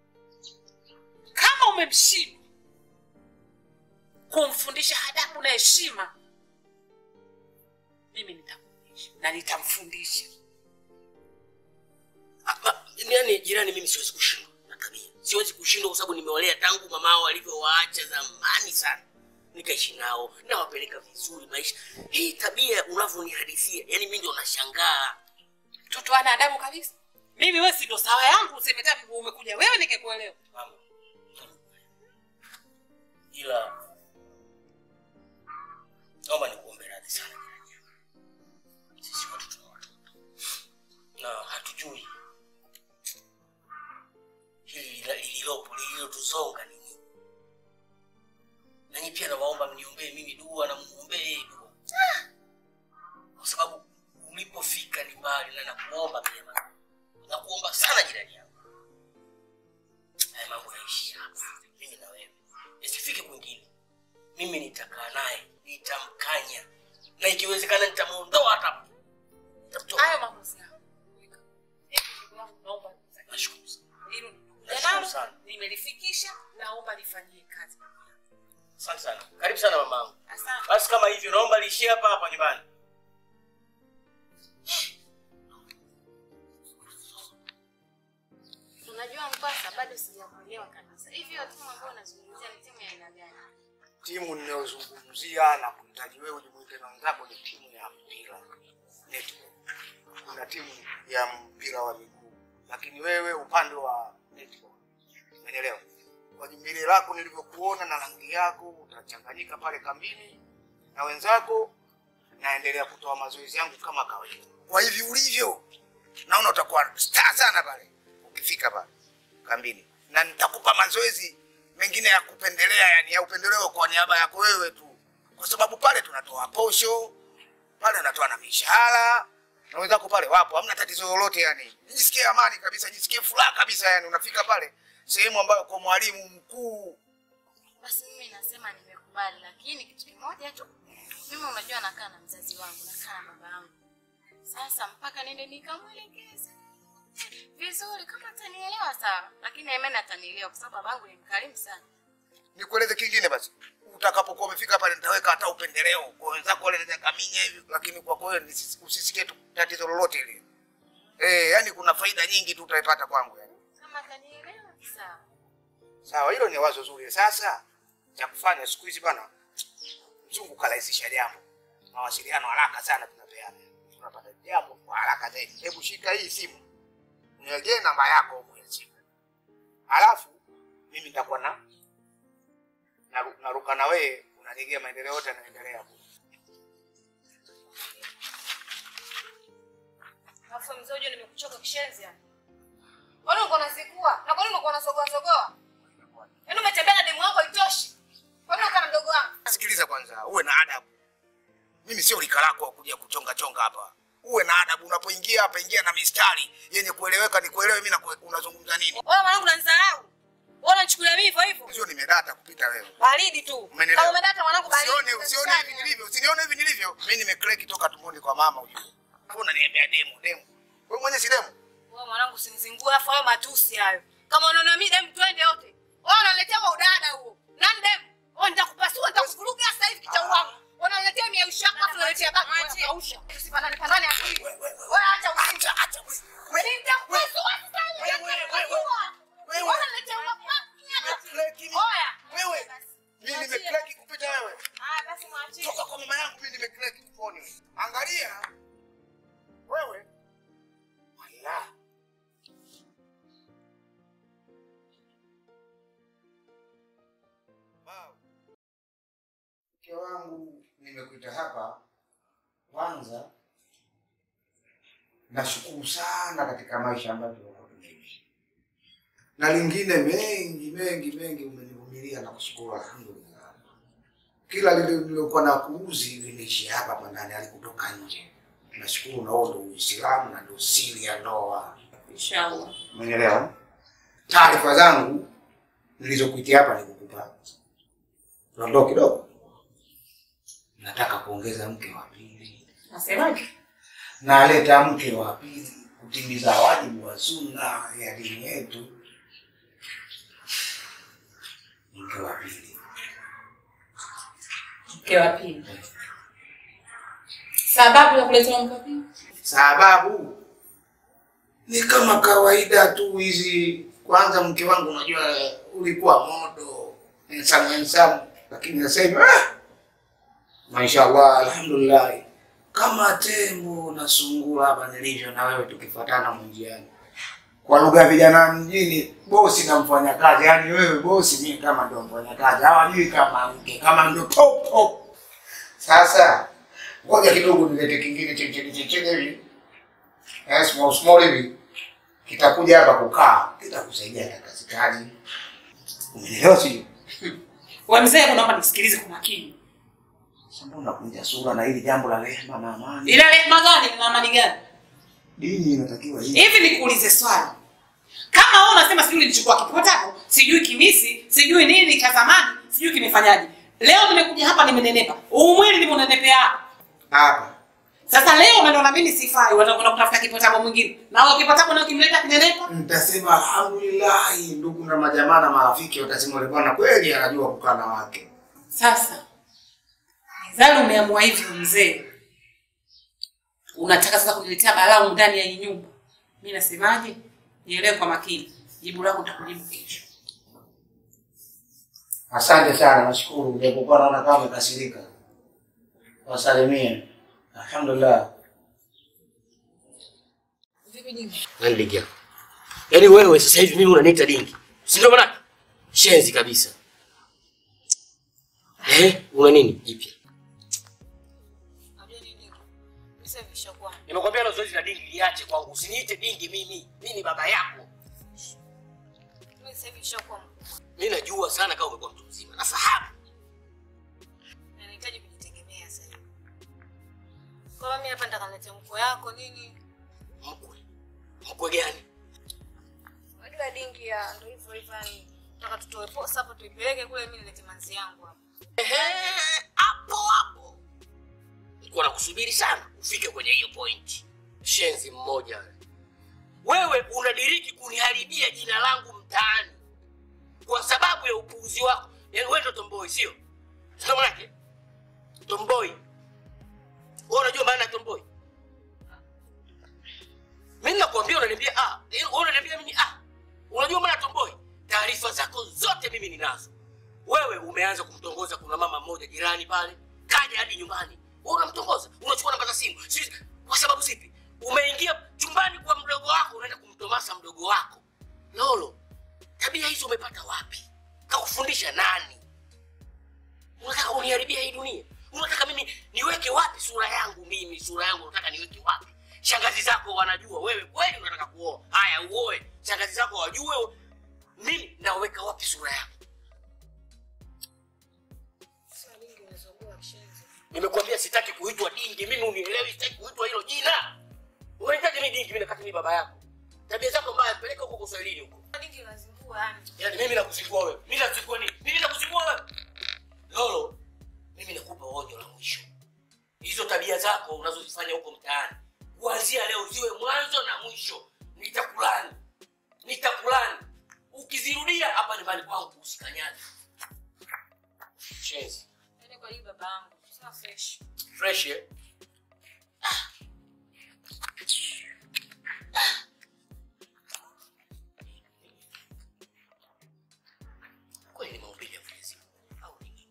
Kama umemshindwa kumfundisha adabu na heshima, mimi nitamfundisha na nitamfundisha. Hapa, yaani jirani, mimi siwezi kushindwa na tabia, siwezi kushindwa kwa sababu nimewalea tangu mamao alivyowaacha zamani sana, nikaishi nao, nawapeleka vizuri maisha. Hii tabia unavyonihadithia, yani mimi ndio nashangaa. Mtoto ana adabu kabisa. Mimi wewe si ndo sawa yangu, useme tena umekuja wewe nikekuelewa. Mama, ila naomba nikuombe radhi sana jirani yangu. Sisi watu tuna watoto na hatujui hili lila- lililopo lililotuzonga ni nini. Nanyi pia nawaomba mniombee mimi dua na muombee yeye dua, kwa sababu ulipofika ni mbali, na nakuomba pia mama, nakuomba sana jirani yangu haya mambo yaishi hapa, mimi na wewe, isifike kwingine. Mimi nitakaa naye, nitamkanya na ikiwezekana nitamuondoa hata nitamtoa. Hayo maamuzi yangu. Eh, ndugu yangu, naomba Nashukuru sana, hilo Nashukuru nalo sana. nimelifikisha, naomba lifanyie kazi. asante sana, karibu sana mamangu. Asante. Basi kama hivyo, naomba liishie hapa hapa nyumbani. Unajua Mpasa, bado sijakuelewa kabisa. Hivi hiyo timu ambayo unazungumzia ni timu ya aina gani? Timu ninayozungumzia na kuhitaji wewe ujumuike na wenzako ni timu ya mpira netball. Kuna timu ya mpira wa miguu, lakini wewe upande wa netball, umeelewa? Kwa jumbile lako nilivyokuona na rangi yako, utachanganyika pale kambini na wenzako. Naendelea kutoa mazoezi yangu kama kawaida. Kwa hivi ulivyo, naona utakuwa star sana pale ukifika pale kambini, na nitakupa mazoezi mengine ya kupendelea, yani ya upendeleo kwa niaba yako wewe tu, kwa sababu pale tunatoa posho, pale unatoa na mishahara na wenzako pale wapo, hamna tatizo lolote. Yani jisikie amani kabisa, jisikie furaha kabisa. Yani unafika pale sehemu ambayo kwa mwalimu mkuu Basi mimi nasema nimekubali. nakubali, lakini kitu kimoja tu, mimi unajua nakaa na mzazi wangu, nakaa na baba yangu. Sasa mpaka nende nikamwelekeze vizuri, kama atanielewa sawa, lakini Aimani atanielewa kwa sababu babangu ni mkarimu sana. Nikueleze kingine basi, utakapokuwa umefika pale nitaweka hata upendeleo kwa wenzako wale naweza kaminya hivi, lakini kwa kweli nisi- usisikie tu tatizo lolote ile. Eh, yani kuna faida nyingi tu utaipata kwangu yani. Kama atanielewa sawa. Sawa, hilo ni wazo zuri. Sasa cha kufanya siku hizi bana, mzungu karahisisha jambo, mawasiliano haraka sana tunapeana, tunapata jambo kwa haraka zaidi. Hebu shika hii simu, niwekee namba yako huko ya simu, halafu mimi nitakuwa na naru- naruka na wewe, unanigea maendeleo yote yanaendelea hapo. Alafu mzee unajua nimekuchoka kishenzi yani. Kwani uko unazikua? Na kwani uko unasogoa sogoa? Yaani umetembea na demu wako itoshi. Kwani uko na mdogo wangu? Sikiliza kwanza, uwe na adabu. Mimi sio lika lako wa kuja kuchonga chonga hapa. Uwe na adabu unapoingia hapa, ingia na mistari yenye kueleweka, ni kuelewe mimi na kue- unazungumza nini. Wewe mwanangu unanidharau. Wewe unanichukulia mimi hivyo hivyo? Sio nimedata kupita wewe. Baridi tu. Umenielewa? Kama umedata mwanangu baridi. Usione usione hivi nilivyo, usinione hivi nilivyo. Mimi nimekreki toka tumboni kwa mama ujue. Wewe unaniambia demu, demu. Wewe mwenyewe si demu. Wewe mwanangu usinizingue afu hayo matusi hayo. Kama unaona mimi demu twende wote. Wewe unaletea kwa udada huo. Nani demu? Wewe nitakupasua nitakuvuruga sasa hivi kichwa wangu. Unaletea mia ushaka afu unaletea baki kausha. Tusifanane fanane akili. Wewe acha usinja acha. Wewe nitakupasua sasa hivi. Wewe unaletea Oya. Wewe. Mimi nimekreki kupita wewe. Ah, basi mwachie. Toka kwa mama yangu mimi nimekreki kuponi. Angalia. Wewe. Wala. Mke wangu nimekuita hapa kwanza, nashukuru sana katika maisha ambayo tunakuwa tunaishi, na lingine mengi mengi mengi umenivumilia na kushukuru, alhamdulillah. Kila lile lilokuwa na kuuzi liniishi hapa hapa ndani, alikutoka nje. Nashukuru, na huo ndio Uislamu na ndio siri ya ndoa. Inshallah. Umenielewa? Taarifa zangu nilizokuitia hapa ni kukupa dondoo kidogo. Nataka kuongeza mke wa pili, Nasemaje? naleta mke wa pili kutimiza wajibu wa sunna ya dini yetu. Mke wa pili Mke wa pili. Sababu ya kuleta mke wa pili? sababu ni kama kawaida tu hizi. Kwanza mke wangu, unajua ulikuwa modo ensamu ensamu, lakini sasa hivi ah, mashallah, alhamdulillah, kama tembo na sungura hapa nilivyo na wewe, tukifuatana mwenjiani. Kwa lugha ya vijana mjini, bosi na mfanyakazi, yaani wewe bosi, mimi kama ndo mfanyakazi, hawajui kama mke, kama ndo top top. Sasa ngoja kidogo nilete kingine chechele chechele hivi eh, small small hivi kitakuja hapa kukaa, kitakusaidia na kazi kazi. Umenielewa sio? Wewe mzee, naomba nisikilize kwa makini. Sasa mbona unakunja sura na hili jambo la rehema na amani? Ila rehema gani na amani gani? Dini inatakiwa hivi. Hivi nikuulize swali. Kama wewe unasema sijui nilichukua kipotako, sijui kimisi, sijui nini cha zamani, sijui kimefanyaje. Leo nimekuja hapa nimenenepa. Huu mwili nimeunenepea hapa. Hapa Sasa leo unaona mimi sifai, watakwenda kutafuta kipotako mwingine. Na huyo kipotako nao kimleta kinenepa. mtasema alhamdulillah, ndugu na majamaa na marafiki watasema yule bwana kweli anajua kukaa na wake. Sasa Zali umeamua hivyo mzee. Unataka sasa kuniletea balaa humu ndani ya hii nyumba. Mimi nasemaje? Nielewe kwa makini. Jibu lako nitakujibu kesho. Asante sana, nashukuru. Japokuwa naona kama umekasirika, wasalimie. Alhamdulillah. Nani dingi yako? Yaani wewe sasa hivi mimi unaniita dingi. Si ndio maana? Shenzi kabisa. Eh, una nini jipya? Unajua nini? Mimi sasa vishakuwa. Nimekwambia hilo zoezi la dingi liache kwangu. Usiniite dingi mimi. Mimi ni baba yako. Mimi sasa vishakuwa Mimi najua sana kama umekuwa mtu mzima. Nafahamu. na nahitaji kujitegemea sasa. Kwa hiyo mimi hapa nitakaletea mko yako nini? Mkwe. Mkwe gani? Unajua dingi ya ndio hivyo hivyo yani. Nataka tutoe posa hapa tuipeleke kule mimi nilete manzi yangu hapa. Ehe, hapo hapo nilikuwa nakusubiri sana ufike kwenye hiyo point. Shenzi mmoja wewe, wewe unadiriki kuniharibia jina langu mtaani kwa sababu ya upuuzi wako. Yaani wewe ndo tomboi, sio sio? Manake tomboi, wewe unajua maana ya tomboi? Mimi nakwambia, unaniambia ah, eh, wewe unaniambia mimi ah, unajua maana ya tomboi? Taarifa zako zote mimi ninazo. Wewe umeanza kumtongoza, kuna mama mmoja jirani pale kaja hadi nyumbani, wewe unamtongoza, unachukua namba za simu. Sisi kwa sababu zipi? Umeingia chumbani kwa mdogo wako, unaenda kumtomasa mdogo wako. Lolo, tabia hizo umepata wapi? Kakufundisha nani? Unataka uniharibia hii dunia? Unataka mimi niweke wapi sura yangu? Mimi sura yangu unataka niweke wapi? Shangazi zako wanajua wewe kweli unataka kuoa. Haya, uoe. Shangazi zako wajue mimi naweka wapi sura yangu. Nimekuambia sitaki kuitwa dingi, mimi unielewi, sitaki kuitwa hilo jina. Unahitaji mimi dingi, mimi nakati mimi baba yako. Tabia zako mbaya, peleka huko Kiswahilini huko. Dingi unazingua yani. Yaani mimi nakuzingua wewe. Mimi nakuzingua nini? Mimi nakuzingua wewe. Lolo, mimi nakupa onyo la mwisho. Hizo tabia zako unazozifanya huko mtaani, kuanzia leo ziwe mwanzo na mwisho. Nitakulani, nitakulani. Ukizirudia hapa nyumbani kwangu usikanyane. Shenzi, Yaani kwa hii baba yangu. Sina fresh. fresh eh? Kweli ni mahubiri ya Mwenyezi Mungu au ni nini?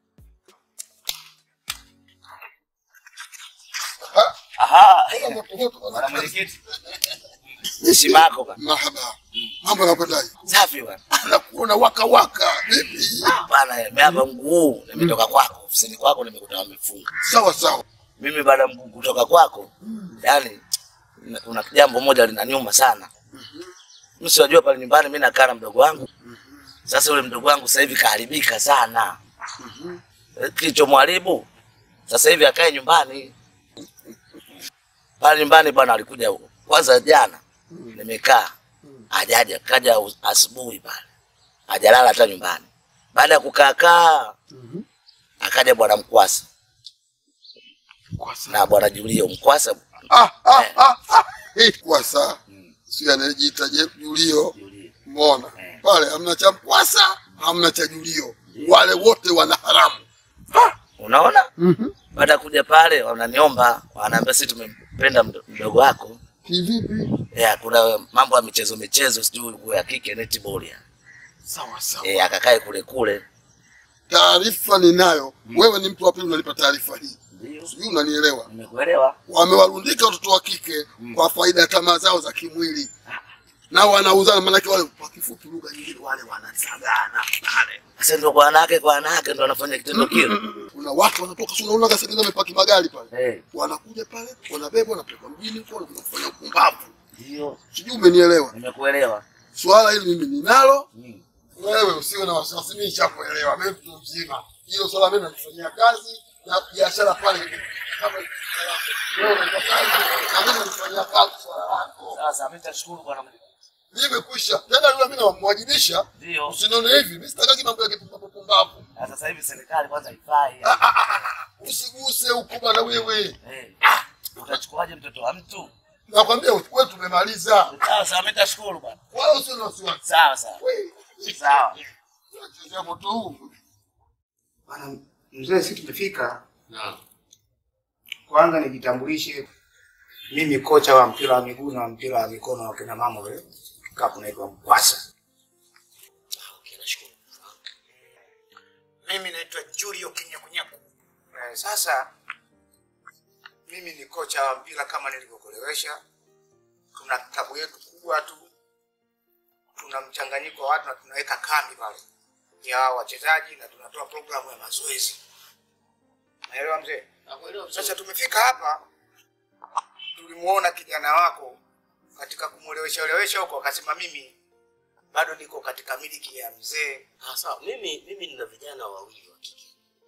Aha. Bwana mwenyekiti. Heshima yako bwana. Marhaba. Mambo yanakwendaje? Safi bwana. Nakuona waka waka. Vipi? Bwana, nimeapa mguu, nimetoka kwako, ofisini kwako nimekuta wamefunga. Sawa sawa. Mimi baada ya mguu kutoka kwako, yani kuna jambo moja linaniuma sana. Mimi siwajua pale nyumbani mimi nakaa na mdogo wangu. Sasa yule mdogo wangu sasa hivi kaharibika sana. Kilichomharibu sasa hivi akae nyumbani. Pale nyumbani bwana alikuja huko. Kwanza jana nimekaa hajaja, kaja us- asubuhi pale, hajalala hata nyumbani. Baada ya kukaa kaa, akaja bwana Mkwasa na bwana Julio Mkwasa. Ah ah ah. ah. Eh, Kwasa. Sio anajiita je Julio. Umeona? Pale hamna cha Kwasa, hamna cha Julio. Wale wote wana haramu. Unaona? Baada ya kuja pale, wananiomba wanaambia, sisi tumempenda mdo- mdogo wako. Kivipi? Yeah, kuna mambo ya michezo michezo, sijui nguo ya kike netball ya. Sawa sawa. Eh, akakae kule kule. Taarifa ninayo. Wewe ni mtu wa pili unanipa taarifa hii. Sijui unanielewa. Nimekuelewa. Wamewarundika watoto wa kike kwa faida ya tamaa zao za kimwili. Na wanauzana maanake wale kwa kifupi lugha nyingine wale wanasagana pale. Sasa ndio kwa wanawake kwa wanawake ndio wanafanya kitendo kile. Kuna watu wanatoka si unaona gasi wamepaki magari pale. Eh, Wanakuja pale, wanabebwa, wanapelekwa mjini huko, wanakuja kufanya upumbavu. ndio. Sijui umenielewa. Nimekuelewa. Swala hili mimi ninalo. Wewe usiwe na wasiwasi, mimi nishakuelewa. Mimi mtu mzima. Hilo swala mimi nalifanyia kazi na biashara pale kama wewe unataka kazi, na mimi nalifanyia kazi swala lako. Sasa mimi nitashukuru bwana. Nimekwisha. Tena yule mimi namwajibisha. Ndio. Usinione hivi, mimi sitakaki mambo ya kipumbavu pumbavu. Na Sasa hivi serikali kwanza haifai. Usiguse huko bwana wewe. Eh. Utachukuaje mtoto wa mtu? Nakwambia wewe tumemaliza. Sasa mimi nitashukuru bwana. Wala usiwe na wasiwasi. Sawa sawa. Wewe. Sawa. Unachezea moto huu. Bwana mzee, si tumefika. Naam. Kwanza nijitambulishe, mimi kocha wa mpira wa miguu na mpira wa mikono wa kina mama ule kikapu naitwa Mkwasa. Okay, nashukuru. Mimi naitwa Julio Kinyakunyaku. Eh, sasa mimi ni kocha wa mpira kama nilivyokuelewesha. Tuna klabu yetu kubwa tu, tuna mchanganyiko wa watu na tunaweka kambi pale ya wachezaji na tunatoa programu ya mazoezi. Naelewa mzee? Nakuelewa vizuri. Sasa tumefika hapa, tulimuona kijana wako katika kumwelewesha elewesha huko, akasema mimi bado niko katika miliki ya mzee. Ah, sawa. Mimi mimi nina vijana wawili wa kike.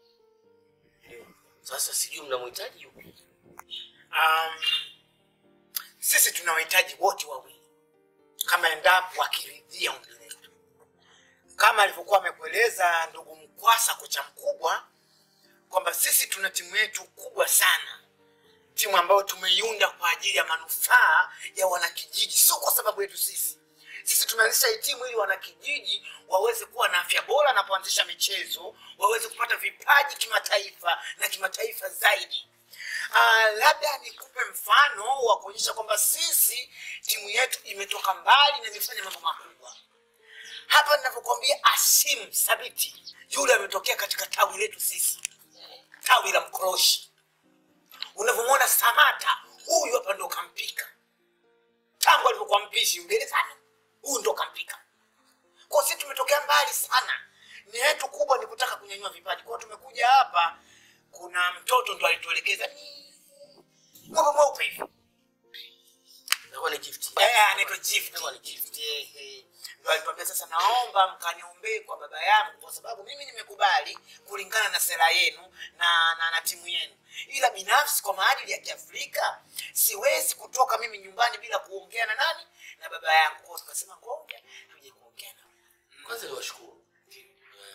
Sasa sijui mnamhitaji yupi? Um, sisi tunawahitaji wote wawili kama endapo wakiridhia ombi letu, kama alivyokuwa amekueleza ndugu Mkwasa, kocha mkubwa, kwamba sisi tuna timu yetu kubwa sana, timu ambayo tumeiunda kwa ajili ya manufaa ya wanakijiji, sio kwa sababu yetu sisi. Sisi tumeanzisha hii timu ili wanakijiji waweze kuwa na afya bora na kuanzisha michezo, waweze kupata vipaji kimataifa na kimataifa zaidi. Uh, labda nikupe mfano wa kuonyesha kwamba sisi timu yetu imetoka mbali na imefanya mambo makubwa. Hapa ninavyokuambia, Asim Sabiti yule ametokea katika tawi letu sisi, tawi la Mkoroshi. Unavyomwona Samata, huyu hapa ndo kampika tangu alivyokuwa mpishi Uingerezani, huyu ndo kampika. Kwa sisi tumetokea mbali sana, nia yetu kubwa ni kutaka kunyanyua vipaji. Kwa hiyo tumekuja hapa, kuna mtoto ndo alituelekeza ng'ombe mweupe hivi Inakuwa ni gift. Eh, anaitwa gift. Eh, eh. Ndo alituambia sasa, naomba mkaniombee kwa baba yangu, kwa sababu mimi nimekubali kulingana na sera yenu na, na, na timu yenu, ila binafsi kwa maadili ya Kiafrika siwezi kutoka mimi nyumbani bila kuongea na nani na baba yangu. Kwa hiyo tukasema ngoja tuje kuongea na Kwanza niwashukuru eh,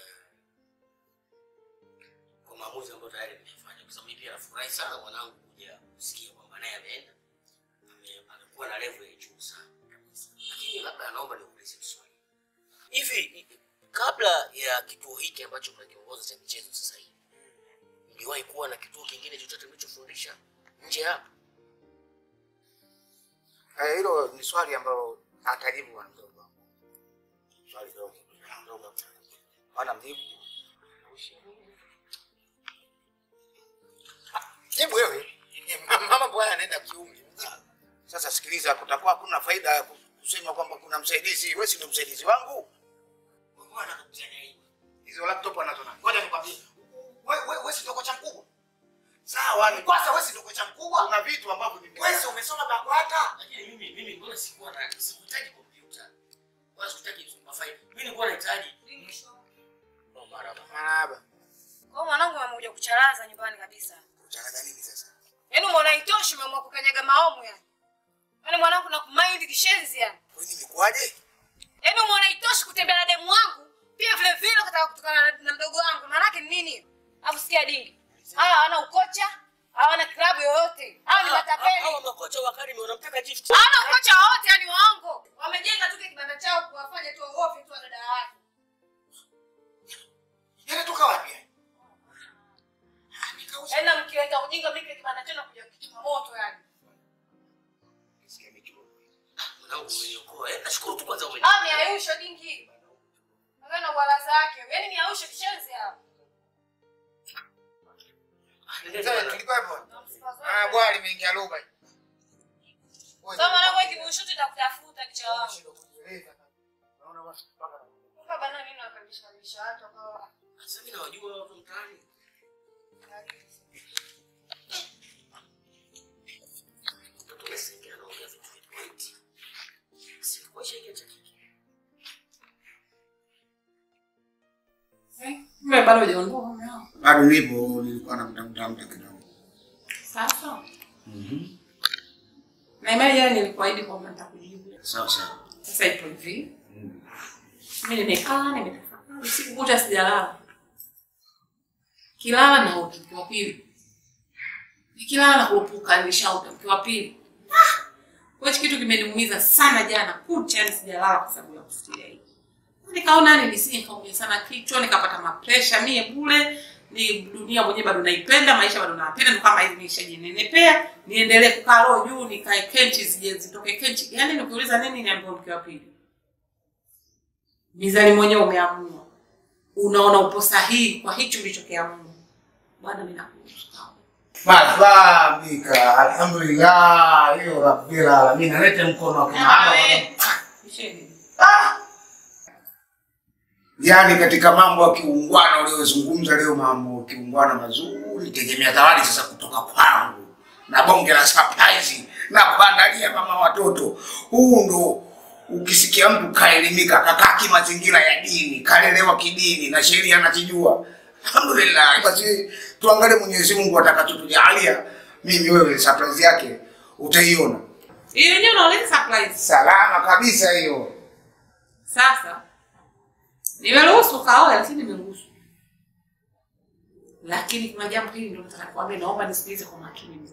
kwa maamuzi ambayo tayari mmefanya, kwa sababu mimi pia nafurahi sana mwanangu kuja kusikia kwamba naye ameenda ame- amekuwa na level ya juu sana kabisa. Lakini labda naomba niulize swali hivi, kabla ya kituo hiki ambacho mnakiongoza cha michezo sasa hivi, mliwahi kuwa na kituo kingine chochote mlichofundisha nje ya hapa? Eh, hilo ni swali ambalo atajibu bwana mdogo wangu. Swali dogo dogo. Bwana mjibu. jibu wewe. Mama bwana anaenda kiumri. Sasa sikiliza, kutakuwa hakuna faida ya kusema kwamba kuna msaidizi. Wewe si ndio msaidizi wangu? Bwana anakutania hivi. Hizo laptop anazo nani? Ngoja nikwambie. Wewe wewe wewe si ndio kocha mkubwa? Sawa, ni kwanza wewe si ndio kocha mkubwa? Kuna vitu ambavyo ni Wewe si umesoma BAKWATA? Lakini mimi mimi mbona sikuwa na sikuhitaji kompyuta wala sikuhitaji mafaili. Mimi nilikuwa nahitaji Oh, marhaba. marahaba. Kwa mwanangu amekuja kucharaza nyumbani kabisa. Utalaga nini sasa? Yaani umeona itoshi umeamua kukanyaga maomu yani. Yaani mwanangu na kumaindi kishenzi yani. Kwa nini imekuwaje? Yaani umeona itoshi kutembea na demu wangu, pia vile vile ukataka kutokana na, na mdogo wangu. Maana yake ni nini? Alafu sikia dingi. Hawa hawana ukocha, hawana klabu yoyote. Hawa ni matapeli. Hawa makocha wa Academy wanamtaka gift. Hawana ukocha wowote yani waongo. Wamejenga tu kile kibanda chao kuwafanya tu waofi tu wadada wake. Yanatoka wapi? haya? Yaani na mkiweka ujinga mimi kile kibanda chenu kuja kuchoma moto yani. Mwanangu umeniokoa. Eh, nashukuru tu kwanza umeniokoa. Ah, ni ayusho dingi. Wewe na bwala zake. Yaani ni ayusho kishenzi hapa. Sasa tulikuwa hapo. Ah, bwana limeingia roba. Sasa mwanangu wewe kibushuti nitakutafuta kichwa wangu. Kumbe bana nini wakabisha kabisha watu wakawa Sasa mimi nawajua watu mtaani. Mtoto umesikia anaongea vitu vya point. Sikuwa shaiki cha kike. Mimi bado hujaondoka mume wangu. Bado nipo, nilikuwa namtafuta mtu kidogo. Sasa. Na imani jana nilikuahidi kwamba nitakujibu. Sawa sawa. Sasa ipo hivi. Mimi nimekaa nimetafakari usiku kucha sijalala. Kilala na utu mke wa pili. Nikilala na kurupuka nilishauta mke wa pili. Ah! Kwa hiyo kitu kimeniumiza sana jana kucha yani sijalala kwa sababu ya kufikiria hii. Nikaona yani nisije nikaumia sana kichwa nikapata mapresha mie bure ni dunia mwenyewe bado naipenda maisha bado napenda ndo kama hivi nishajinenepea niendelee kukaa roho juu nikae kenchi zije zitoke kenchi yani nikiuliza nini niambiwa mke wa pili mizani mwenyewe umeamua unaona upo sahihi kwa hicho ulichokiamua bwana mimi nakuruhusu Fahamika, alhamdulillah, hiyo rabbil alamin. Alete mkono wa kimahaba. Yaani katika mambo ya kiungwana uliyozungumza leo, mambo ya kiungwana mazuri, tegemea zawadi sasa kutoka kwangu na bonge la surprise na kuandalia mama watoto. Huu ndo ukisikia mtu kaelimika, kakaa kimazingira ya dini, kalelewa kidini na sheria anakijua. Alhamdulillah, basi tuangalie Mwenyezi Mungu atakachotujalia. Mimi wewe, surprise yake utaiona hiyo yenyewe unaoleta surprise salama kabisa hiyo. Sasa Nimeruhusu kaoe, lakini nimeruhusu. Lakini kuna jambo hili ndio nataka kuambia, naomba nisikilize kwa makini mzee.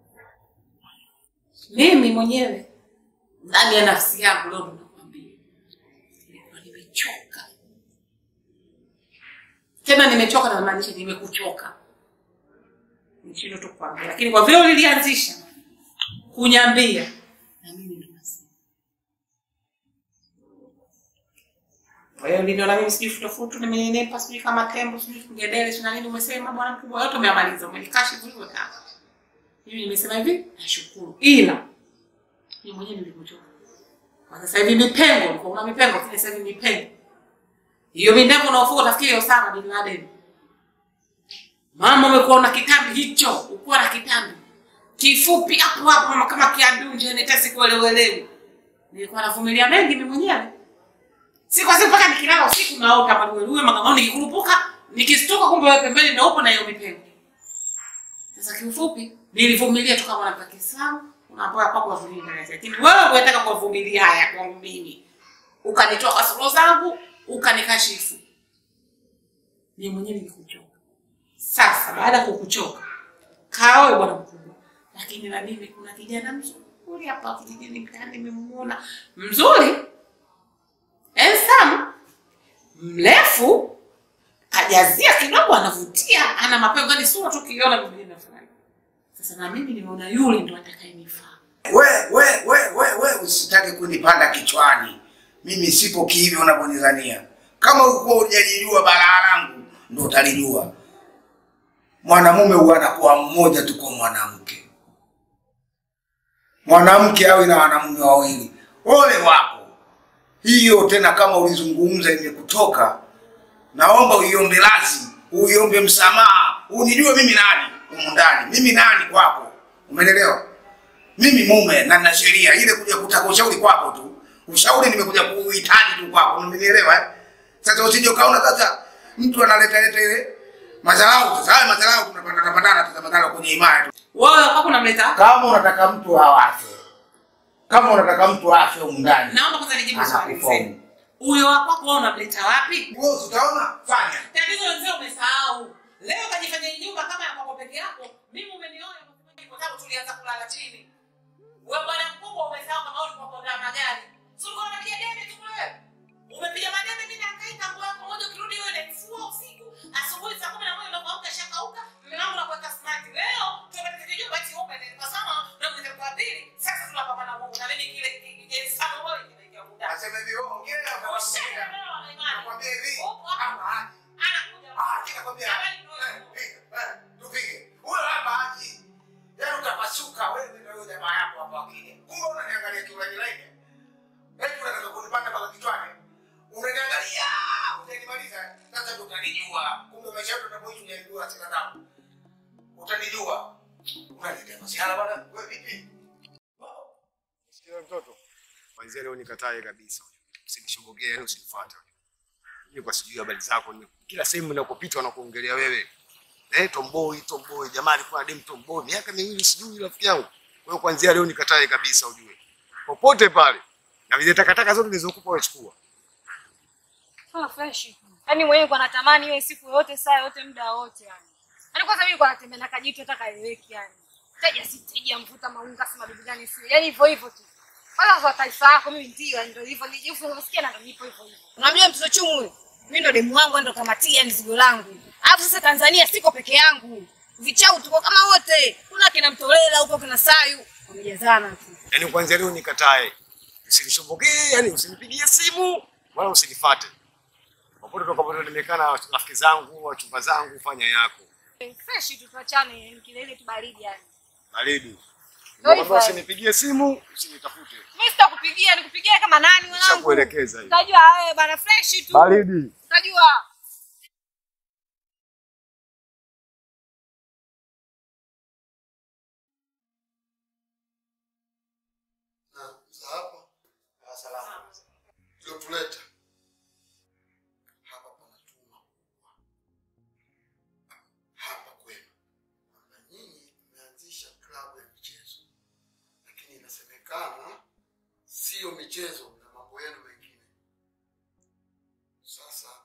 Mimi mwenyewe ndani ya nafsi yangu leo ndo nakwambia, nilikuwa nimechoka tena, nimechoka na maanisha nimekuchoka, nishindo tu kukwambia, lakini kwa vile ulilianzisha kunyambia, na mimi ndo nasema. Kwa hiyo niliona mimi sijui futofutu, nimenenepa sijui kama tembo, sijui kugedele, sijui na nini. Umesema bwana mkubwa, yote umeyamaliza, umenikashifu hivyo kaka. Mimi nimesema hivi, nashukuru, ila mimi mwenyewe nilikuchoka. Kwa sasa hivi mipengo, ulikuwa una mipengo, lakini sasa hivi mipengo hiyo mindevu unaofuka utafikiri Osama bin Laden. Mama, umekuwa una kitambi hicho, ukuwa na kitambi kifupi hapo hapo, mama, kama kiadunje, netesi kuelewelewi. Nilikuwa navumilia mengi mimi mwenyewe si kwa siku mpaka nikilala usiku naota maluelue magamao, nikikurupuka nikistuka, kumbe wewe pembeni ndio upo na hiyo mipengo. Sasa kiufupi, nilivumilia tu kama mwanamke wa Kiislamu, unaambiwa kwako wavumilie ndani yake, lakini wewe unataka kuwavumilia haya kwangu mimi, ukanitoa kasoro zangu, ukanikashifu. Mimi mwenyewe nilikuchoka. Sasa baada ya kukuchoka, kaoe bwana mkubwa, lakini na mimi kuna kijana mzuri hapa kijijini mtaani, nimemuona mzuri handsome, mrefu, kajazia kidogo, anavutia, ana mapengo, yani sura tu ukiona vile inafurahi. Sasa na mimi nimeona yule ndo atakayenifaa. we we we we we usitaki kunipanda kichwani mimi sipo kihivyo unavyonidhania kama ulikuwa hujajijua balaa langu ndo utalijua mwanamume huwa anakuwa mmoja tu kwa mwanamke mwanamke awe na wanamume wawili ole wako hiyo tena kama ulizungumza imekutoka naomba uiombe lazi uiombe msamaha unijue mimi nani humu ndani mimi nani kwako umenelewa mimi mume na nina sheria ile kuja kutaka ushauri kwako tu ushauri nimekuja kuuhitaji tu kwako umenielewa eh? sasa usije ukaona sasa mtu analeta leta ile madharau sasa haya madharau tunapandana pandana sasa madharau kwenye imani tu Wewe kwako unamleta? kama unataka mtu awafe kama unataka mtu afe humu ndani Naomba kwanza nijibu swali mzee. anakufomu Huyo wa kwako wewe unamleta wapi? wewe utaona fanya Tatizo mzee umesahau. Leo kajifanya nyumba kama ya kwako peke yako. Mimi umenioa kwa sababu tulianza kulala chini. Wewe bwana mkubwa umesahau kama ulikuwa kwa magari. Si ulikuwa unapiga debe tu wewe. Umepiga madebe mimi na kai tangu yako moja ukirudi wewe nafua usiku. Asubuhi saa 11 unapoamka shakauka. Mume wangu nakuweka smart. Leo tumepata kijumba ati ume ni kwa sana na mwezi kwa pili. Sasa tunapambana na Mungu. Na mimi kile kile sana wewe kinaingia muda. Asema hivi wewe ongea Ushaka leo na imani. nakwambia hivi Upo hapa hapa. haji Anakuja. ah ninakwambia Habari ndio Eh, piga, eh, tupige huyo hapa haji yaani utapasuka wewe na huyo jamaa yako hapa akija kumbe unaniangalia kiulaini laini eti unataka kunipanda mpaka kichwani unaniangalia utanimaliza sasa ndio utanijua kumbe maisha yetu tunapoishi unanijua sina damu utanijua unaniletea masihala bwana wewe vipi Sikia mtoto. Kwanzia leo nikatae kabisa. Usinishobokee, yani usinifuate. Mimi kwa sijui habari zako, nime- kila sehemu ninakopita wanakuongelea wewe. Eh, tomboi, tomboi, jamaa alikuwa na dem tomboi, miaka miwili sijui rafiki yangu. Kwa hiyo kwanzia leo nikatae kabisa ujue. Popote pale. Na vile takataka zote nilizokupa wewe chukua. Sawa fresh. Yaani mwenyewe kwa natamani iwe siku yote saa yote muda wote yani. Yaani kwanza mimi kwa natembea na kajitu hata kaeleweki yani. Teja si teja mvuta maunga si mabibi gani sio. Yaani hivyo hivyo tu. Kwanza kwa taifa yako mimi ndio yani ndio hivyo nijifu unasikia na nipo hivyo hivyo. Unajua mtoto chumu huyu? Mimi ndo demu wangu ndo kamatia mzigo langu. Alafu sasa Tanzania siko peke yangu. Vichau tuko kama wote. Kuna kina Mtolela huko kuna Sayu. Wamejazana tu. Yaani kwanzia leo nikatae. Usinishobokee, yani usinipigie simu wala usinifuate. Popote utakapokuwa nimekaa na rafiki zangu, wachumba zangu, fanya yako. Fresh tu tuachane yani kilele tu baridi yani. Baridi. Ndio Naomba hivyo. usinipigie simu, usinitafute. Mimi sitakupigia, nikupigia kama nani mwanangu? Nishakuelekeza hivi. Utajua wewe bana fresh tu. Baridi. Utajua. na za hapa tuliotuleta hapa pana tuma kubwa hapa kwenu na nyinyi mmeanzisha klabu ya michezo lakini inasemekana sio michezo na mambo yenu mengine sasa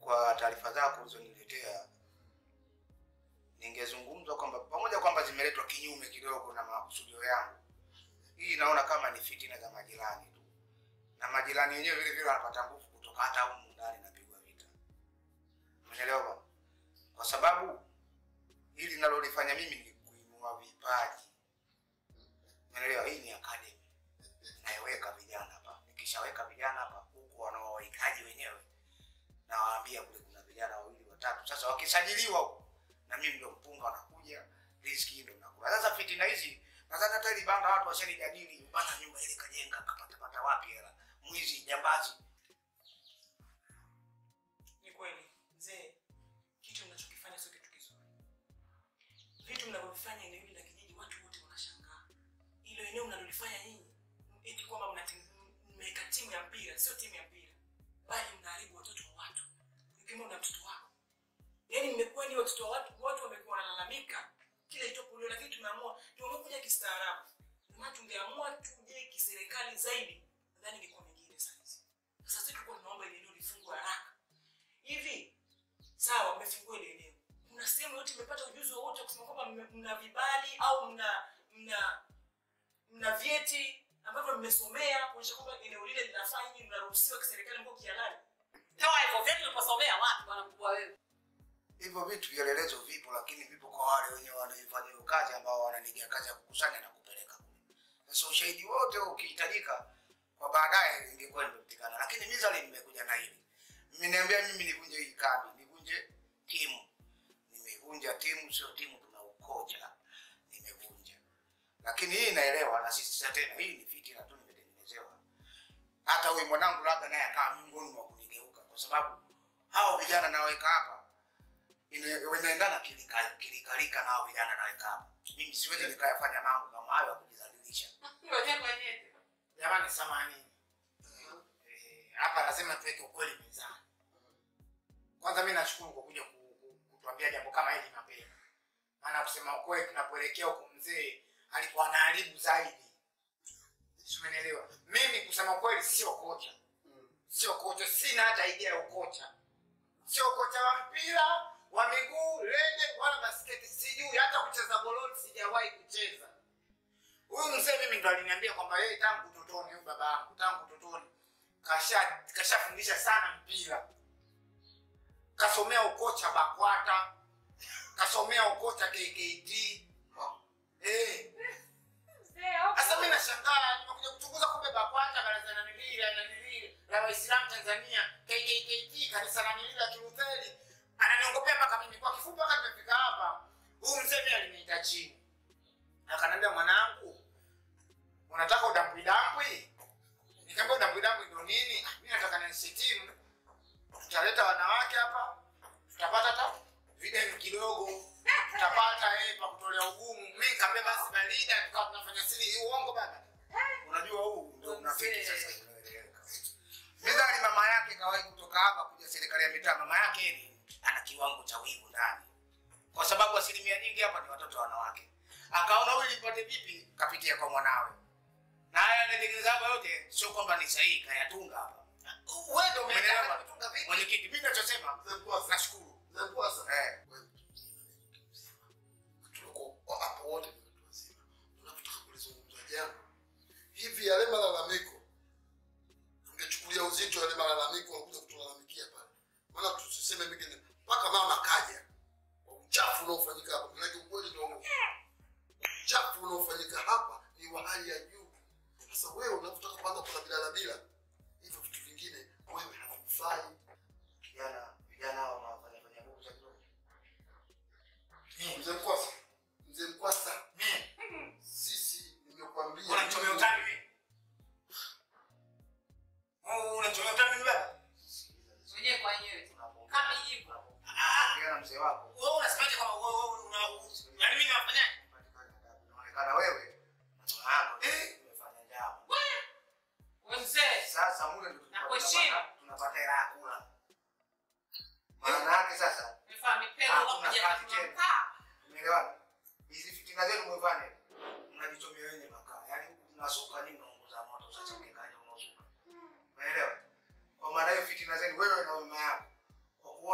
kwa taarifa zako ulizoniletea, ningezungumza kwamba pamoja kwamba zimeletwa kinyume kidogo na makusudio yangu, hii naona kama ni fitina za majirani tu, na majirani wenyewe vile vile wanapata nguvu kutoka hata humu ndani napigwa vita. Umeelewa bwana? Kwa sababu hili linalolifanya mimi ni kuinua vipaji. Umeelewa? Hii ni academy naiweka vijana hapa. Nikishaweka vijana hapa, huku wanaowahitaji wenyewe, nawaambia kule kuna vijana wawili watatu. Sasa wakisajiliwa huko, na mimi ndio mpunga wanakuja, riziki ndio nakula. Sasa fitina hizi nadhani hata ili banda watu washalijadili, bana nyumba ile kajenga kapata pata wapi hela, mwizi, jambazi. Ni kweli mzee, kitu mnachokifanya sio kitu kizuri. Vitu mnavyofanya eneo hili la kijiji, watu wote wanashangaa. Hilo eneo mnalolifanya nyinyi, eti kwamba mnati- mmeweka timu ya mpira, sio timu ya mpira, bali mnaharibu watoto wa watu, ikiwemo na mtoto wako. Yaani mmekuwa ni watoto wa watu, watu wamekuwa wanalalamika kila itopo leo, lakini tumeamua tumekuja kistaarabu. Ndio maana tungeamua tuje kiserikali zaidi, nadhani ingekuwa mengine saizi. Sasa sisi tulikuwa tunaomba ile eneo lifungwe haraka hivi sawa, mmefungua ile eneo, kuna sehemu yote imepata ujuzi wowote wa kusema kwamba mme- mna vibali au mna mna mna vyeti ambavyo mmesomea kuonyesha kwamba eneo lile linafaa nyinyi mnaruhusiwa kiserikali mko kihalali? Toa hivyo vyeti uliposomea wapi bwana mkubwa wewe? Hivyo vitu vielelezo vipo, lakini vipo kwa wale wenye wanaifanya hiyo kazi ambao wananigia kazi ya kukusanya na kupeleka kule. Sasa ushahidi wote ukihitajika kwa baadaye ingekuwa imepatikana, lakini mizali nimekuja na hili, mmeniambia mimi nivunje hii kambi, nivunje timu. Nimevunja timu, sio timu, tuna ukocha, nimevunja. Lakini hii naelewa, na sisi tena, hii ni fitina tu nimetengenezewa. Hata huyu mwanangu labda naye akawa miongoni mwa kunigeuka, kwa sababu hao vijana naweka hapa ine- inaendana kilika- kilikalika na hao vijana naweka hapa. Mimi siwezi nikayafanya mambo kama hayo ya kujidhalilisha. Ngoja ngoja. Jamani, samahani. Eh, hapa lazima tuweke ukweli mezani. Kwanza mimi nashukuru kwa kuja ku- ku- kutuambia jambo kama hili mapema, maana kusema ukweli, tunapoelekea huko mzee alikuwa anaharibu zaidi. Si umenielewa? Mimi kusema ukweli, sio kocha, sio kocha, sina hata idea ya ukocha, sio kocha wa mpira wa miguu, rede wala basketi, sijui hata kucheza gololi, sijawahi kucheza. Huyu mzee mimi ndo aliniambia kwamba yeye tangu utotoni, huyu baba yangu tangu utotoni kasha kashafundisha sana mpira, kasomea ukocha BAKWATA, kasomea ukocha KKT. Eh, sasa mimi nashangaa, nimekuja kuchunguza, kumbe BAKWATA baraza la nilili la nilili la Waislamu Tanzania, KKKT kanisa la nilili la Kilutheri, ananiongopea mpaka mimi. Kwa kifupi, mpaka tumefika hapa, huyu mzee mimi aliniita chini akaniambia mwanangu, unataka udampwidampwi? Nikamwambia udampwidampwi ndo nini? "Ah, Mimi nataka nianzishe timu, tutaleta wanawake hapa, tutapata hata videmu kidogo, tutapata eh, pa kutolea ugumu. Mimi nikamwambia basi barida, tukawa tunafanya siri hii. Uongo baba, unajua huu ndio unafiki sasa. unaeleweka. Mizali mama yake kawahi kutoka hapa kuja serikali ya mitaa. Mama yake ni ana kiwango cha wivu ndani, kwa sababu asilimia nyingi hapa ni watoto wanawake akaona huyu nipate vipi, kapitia kwa mwanawe, na haya anatengeneza hapa yote, sio kwamba ni sahihi, kayatunga hapa. Wewe ndio umeelewa mwenyekiti. Mimi ninachosema nashukuru eh, tuko hapa wote ni watu wazima, tunataka kulizungumza jambo hivi. Yale malalamiko tungechukulia uzito, yale malalamiko wanakuja kutulalamikia pale, maana tusiseme mengine mpaka mama kaja kwa uchafu unaofanyika hapa. Manake ukweli ndio huo. uchafu unaofanyika hapa ni wa hali ya juu. Sasa wewe unapotaka kwanza kuna bilala bila hivyo vitu vingine, wewe havakufai. vijana vijana hao wanafanya fanya nguvu za kidogo. Mzee Mkwasa, mzee Mkwasa, sisi nimekuambia Unachomea utani mimi? Oh, unachomea utani mimi baba? Wenyewe kwa wenyewe. Kama hivyo. Ongea na mzee wako. Wewe unasemaje kama wewe wewe una yaani mimi nafanyaje? Inaonekana wewe na mama yako umefanya jambo. Wewe mzee. Sasa mule ndio Nakuheshimu. tunapata- tunapata hela ya kula. Maana yake sasa Umefanya mipendo hakuna unakuja kazi tena. kukaa. Umeelewana? Hizi fitina zenu mwefanye. Mnajichomea wenye makaa. Yaani mnasuka nyinyi mnaunguza moto sasa mkikaja unasuka. Umeelewa? Kwa maana hiyo fitina zenu wewe na mama yako kwa kuwa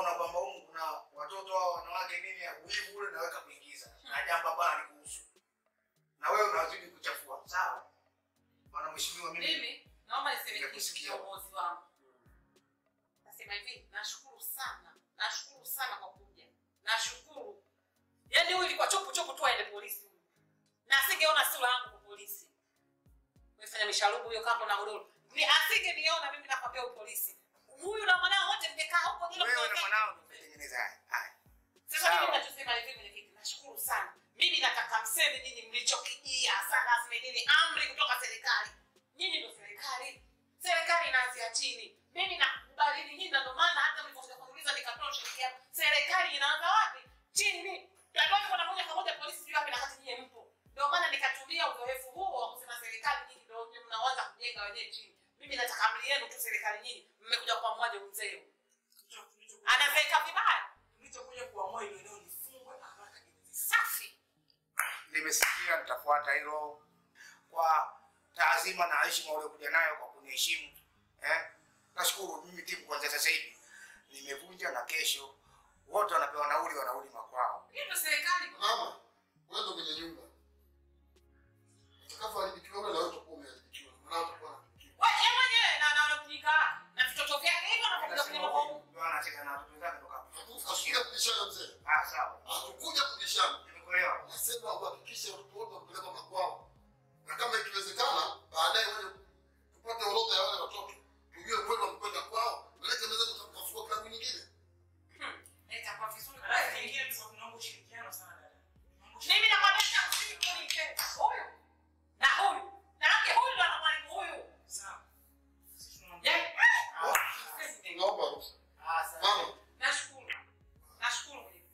kusikia. kiongozi wangu. Nasema hivi, nashukuru sana, nashukuru sana kwa kuja, nashukuru. Yaani huyu ilikuwa chopu chopu tu aende polisi huyu, na asingeona sura yangu kwa polisi. Umefanya misharubu hiyo kapo na godoro, ni asingeniona mimi, nakwambia huyu polisi huyu na mwanao wote mmekaa huko jilo Wewe na mnaongea. mwanao mmetengeneza haya. Haya. Sasa mimi ninachosema hivi mwenyekiti, nashukuru sana. Mimi nataka mseme nyinyi mlichokijia sasa rasmi nini amri kutoka serikali. Nyinyi ndio serikali. Serikali inaanzia chini. Mimi nakubali nyinyi na ndio maana hata mlipokuja kuniuliza nikatoa ushirikiano. Serikali inaanza wapi? Chini. Hatuwezi kwenda moja kwa moja polisi juu wapi na kati nyinyi mpo. Ndio maana nikatumia uzoefu huo wa kusema serikali nyinyi ndio ndio mnaanza kujenga wenyewe chini. Mimi nataka amri yenu tu serikali nyinyi. Mmekuja kwa mmoja mzee. Anazeeka vibaya. Mlichokuja kuamua ile eneo lifungwe haraka iweze. Safi. Nimesikia nitafuata hilo kwa taazima na heshima uliokuja nayo kwa kuniheshimu. Eh? Nashukuru mimi timu kwanza sasa hivi nimevunja na kesho wote wanapewa nauli wanarudi makwao. Hiyo ndio serikali. Mama, wewe ndo mwenye nyumba. Utakapoharibikiwa wewe na wewe utakuwa umeharibikiwa. Maana utakuwa na Wewe mwenyewe na na unapika na vitoto vyake hivyo unapokuja kwenye mabomu. Ndio anacheka na watoto zake toka hapo. Hatukuja kubishana mzee. Ah, sawa. Hatukuja kubishana. Nimekuelewa. Nasema uhakikishe watoto wote wapeleka makwao. Na kama ikiwezekana baadaye wewe tupate orodha ya wale watoto. Tujue kweli wamekwenda kwao. Maana tunaweza tukafungua klabu nyingine. Itakuwa vizuri. Basi kingine tulikuwa tunaomba ushirikiano sana dada. Mimi nakwambia usikunike. Huyu na huyu. Na yake huyu ndo anamwalimu huyu. Sawa. Yeah. Naomba ruhusa. Ah, sawa. Mama, Nashukuru. Nashukuru mwenyewe.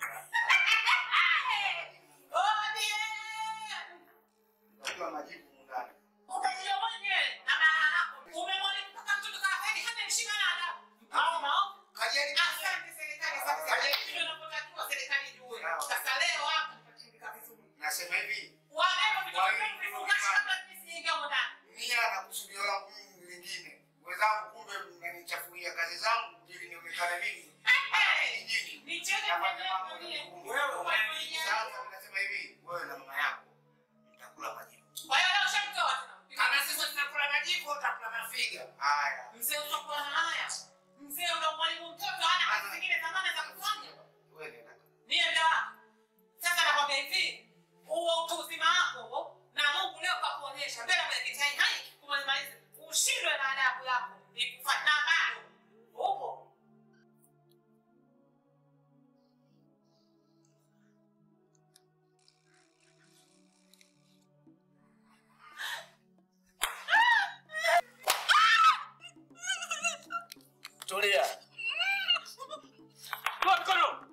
ODM! Unajua majibu mundani. Utajua mwenyewe na baba yako. Umemwona mpaka mtoto kafeli hata heshima na adabu. Mama, Kajeni. asante serikali, asante serikali. Hivyo inapotakiwa serikali ijue. Sasa leo hapa tutatindika vizuri. Nasema hivi, Wabeba vitoto vyenu vifungashe kabla mimi sijaingia humo ndani. nia na kusudio langu mimi lingine. Wenzangu kumbe mnanichafulia kazi zangu ili nionekane mimi hapa kijijini. Nicheke Nafanya mambo mwenyewe. ya Mungu. Wewe unaniita. Sasa nasema hivi, wewe na mama yako mtakula majibu. Kwa hiyo leo shamtoa tena. Kama sisi tunakula majibu, utakula mafiga. Haya. Mzee utakuwa na haya. Mzee una mwalimu mtoto hana kazi zingine za maana za kufanya. Wewe nenda. Nienda. Sasa nakwambia hivi, huo utu uzima wako na Mungu leo kakuonyesha mbele ya mwenyekiti hai kumaliza ushindwe na adabu yako ikufa na bado upo Tulia. Toa mkono.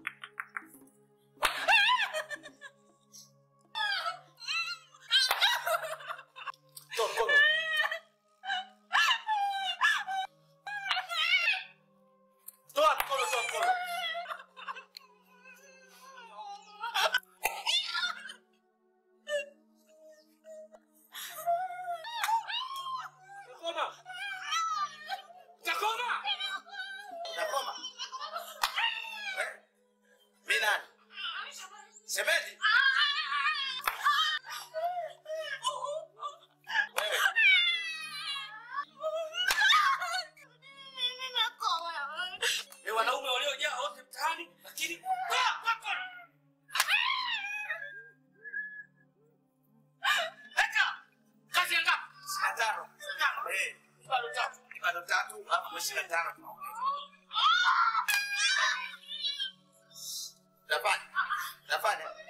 Toa mkono. Toa mkono, toa mkono. Utakoma. Utakoma. Utakoma. Eh? Mimi nani? Semedi? Wewe. Ni wanaume waliojaa wote mtaani lakini toa toa mkono. Eka. Kazi ya ngapi? Saa tano. Eh, Bado tatu. ni bado tatu, hapa mwisho tano tunaongeza. Nafanya. Nafanya.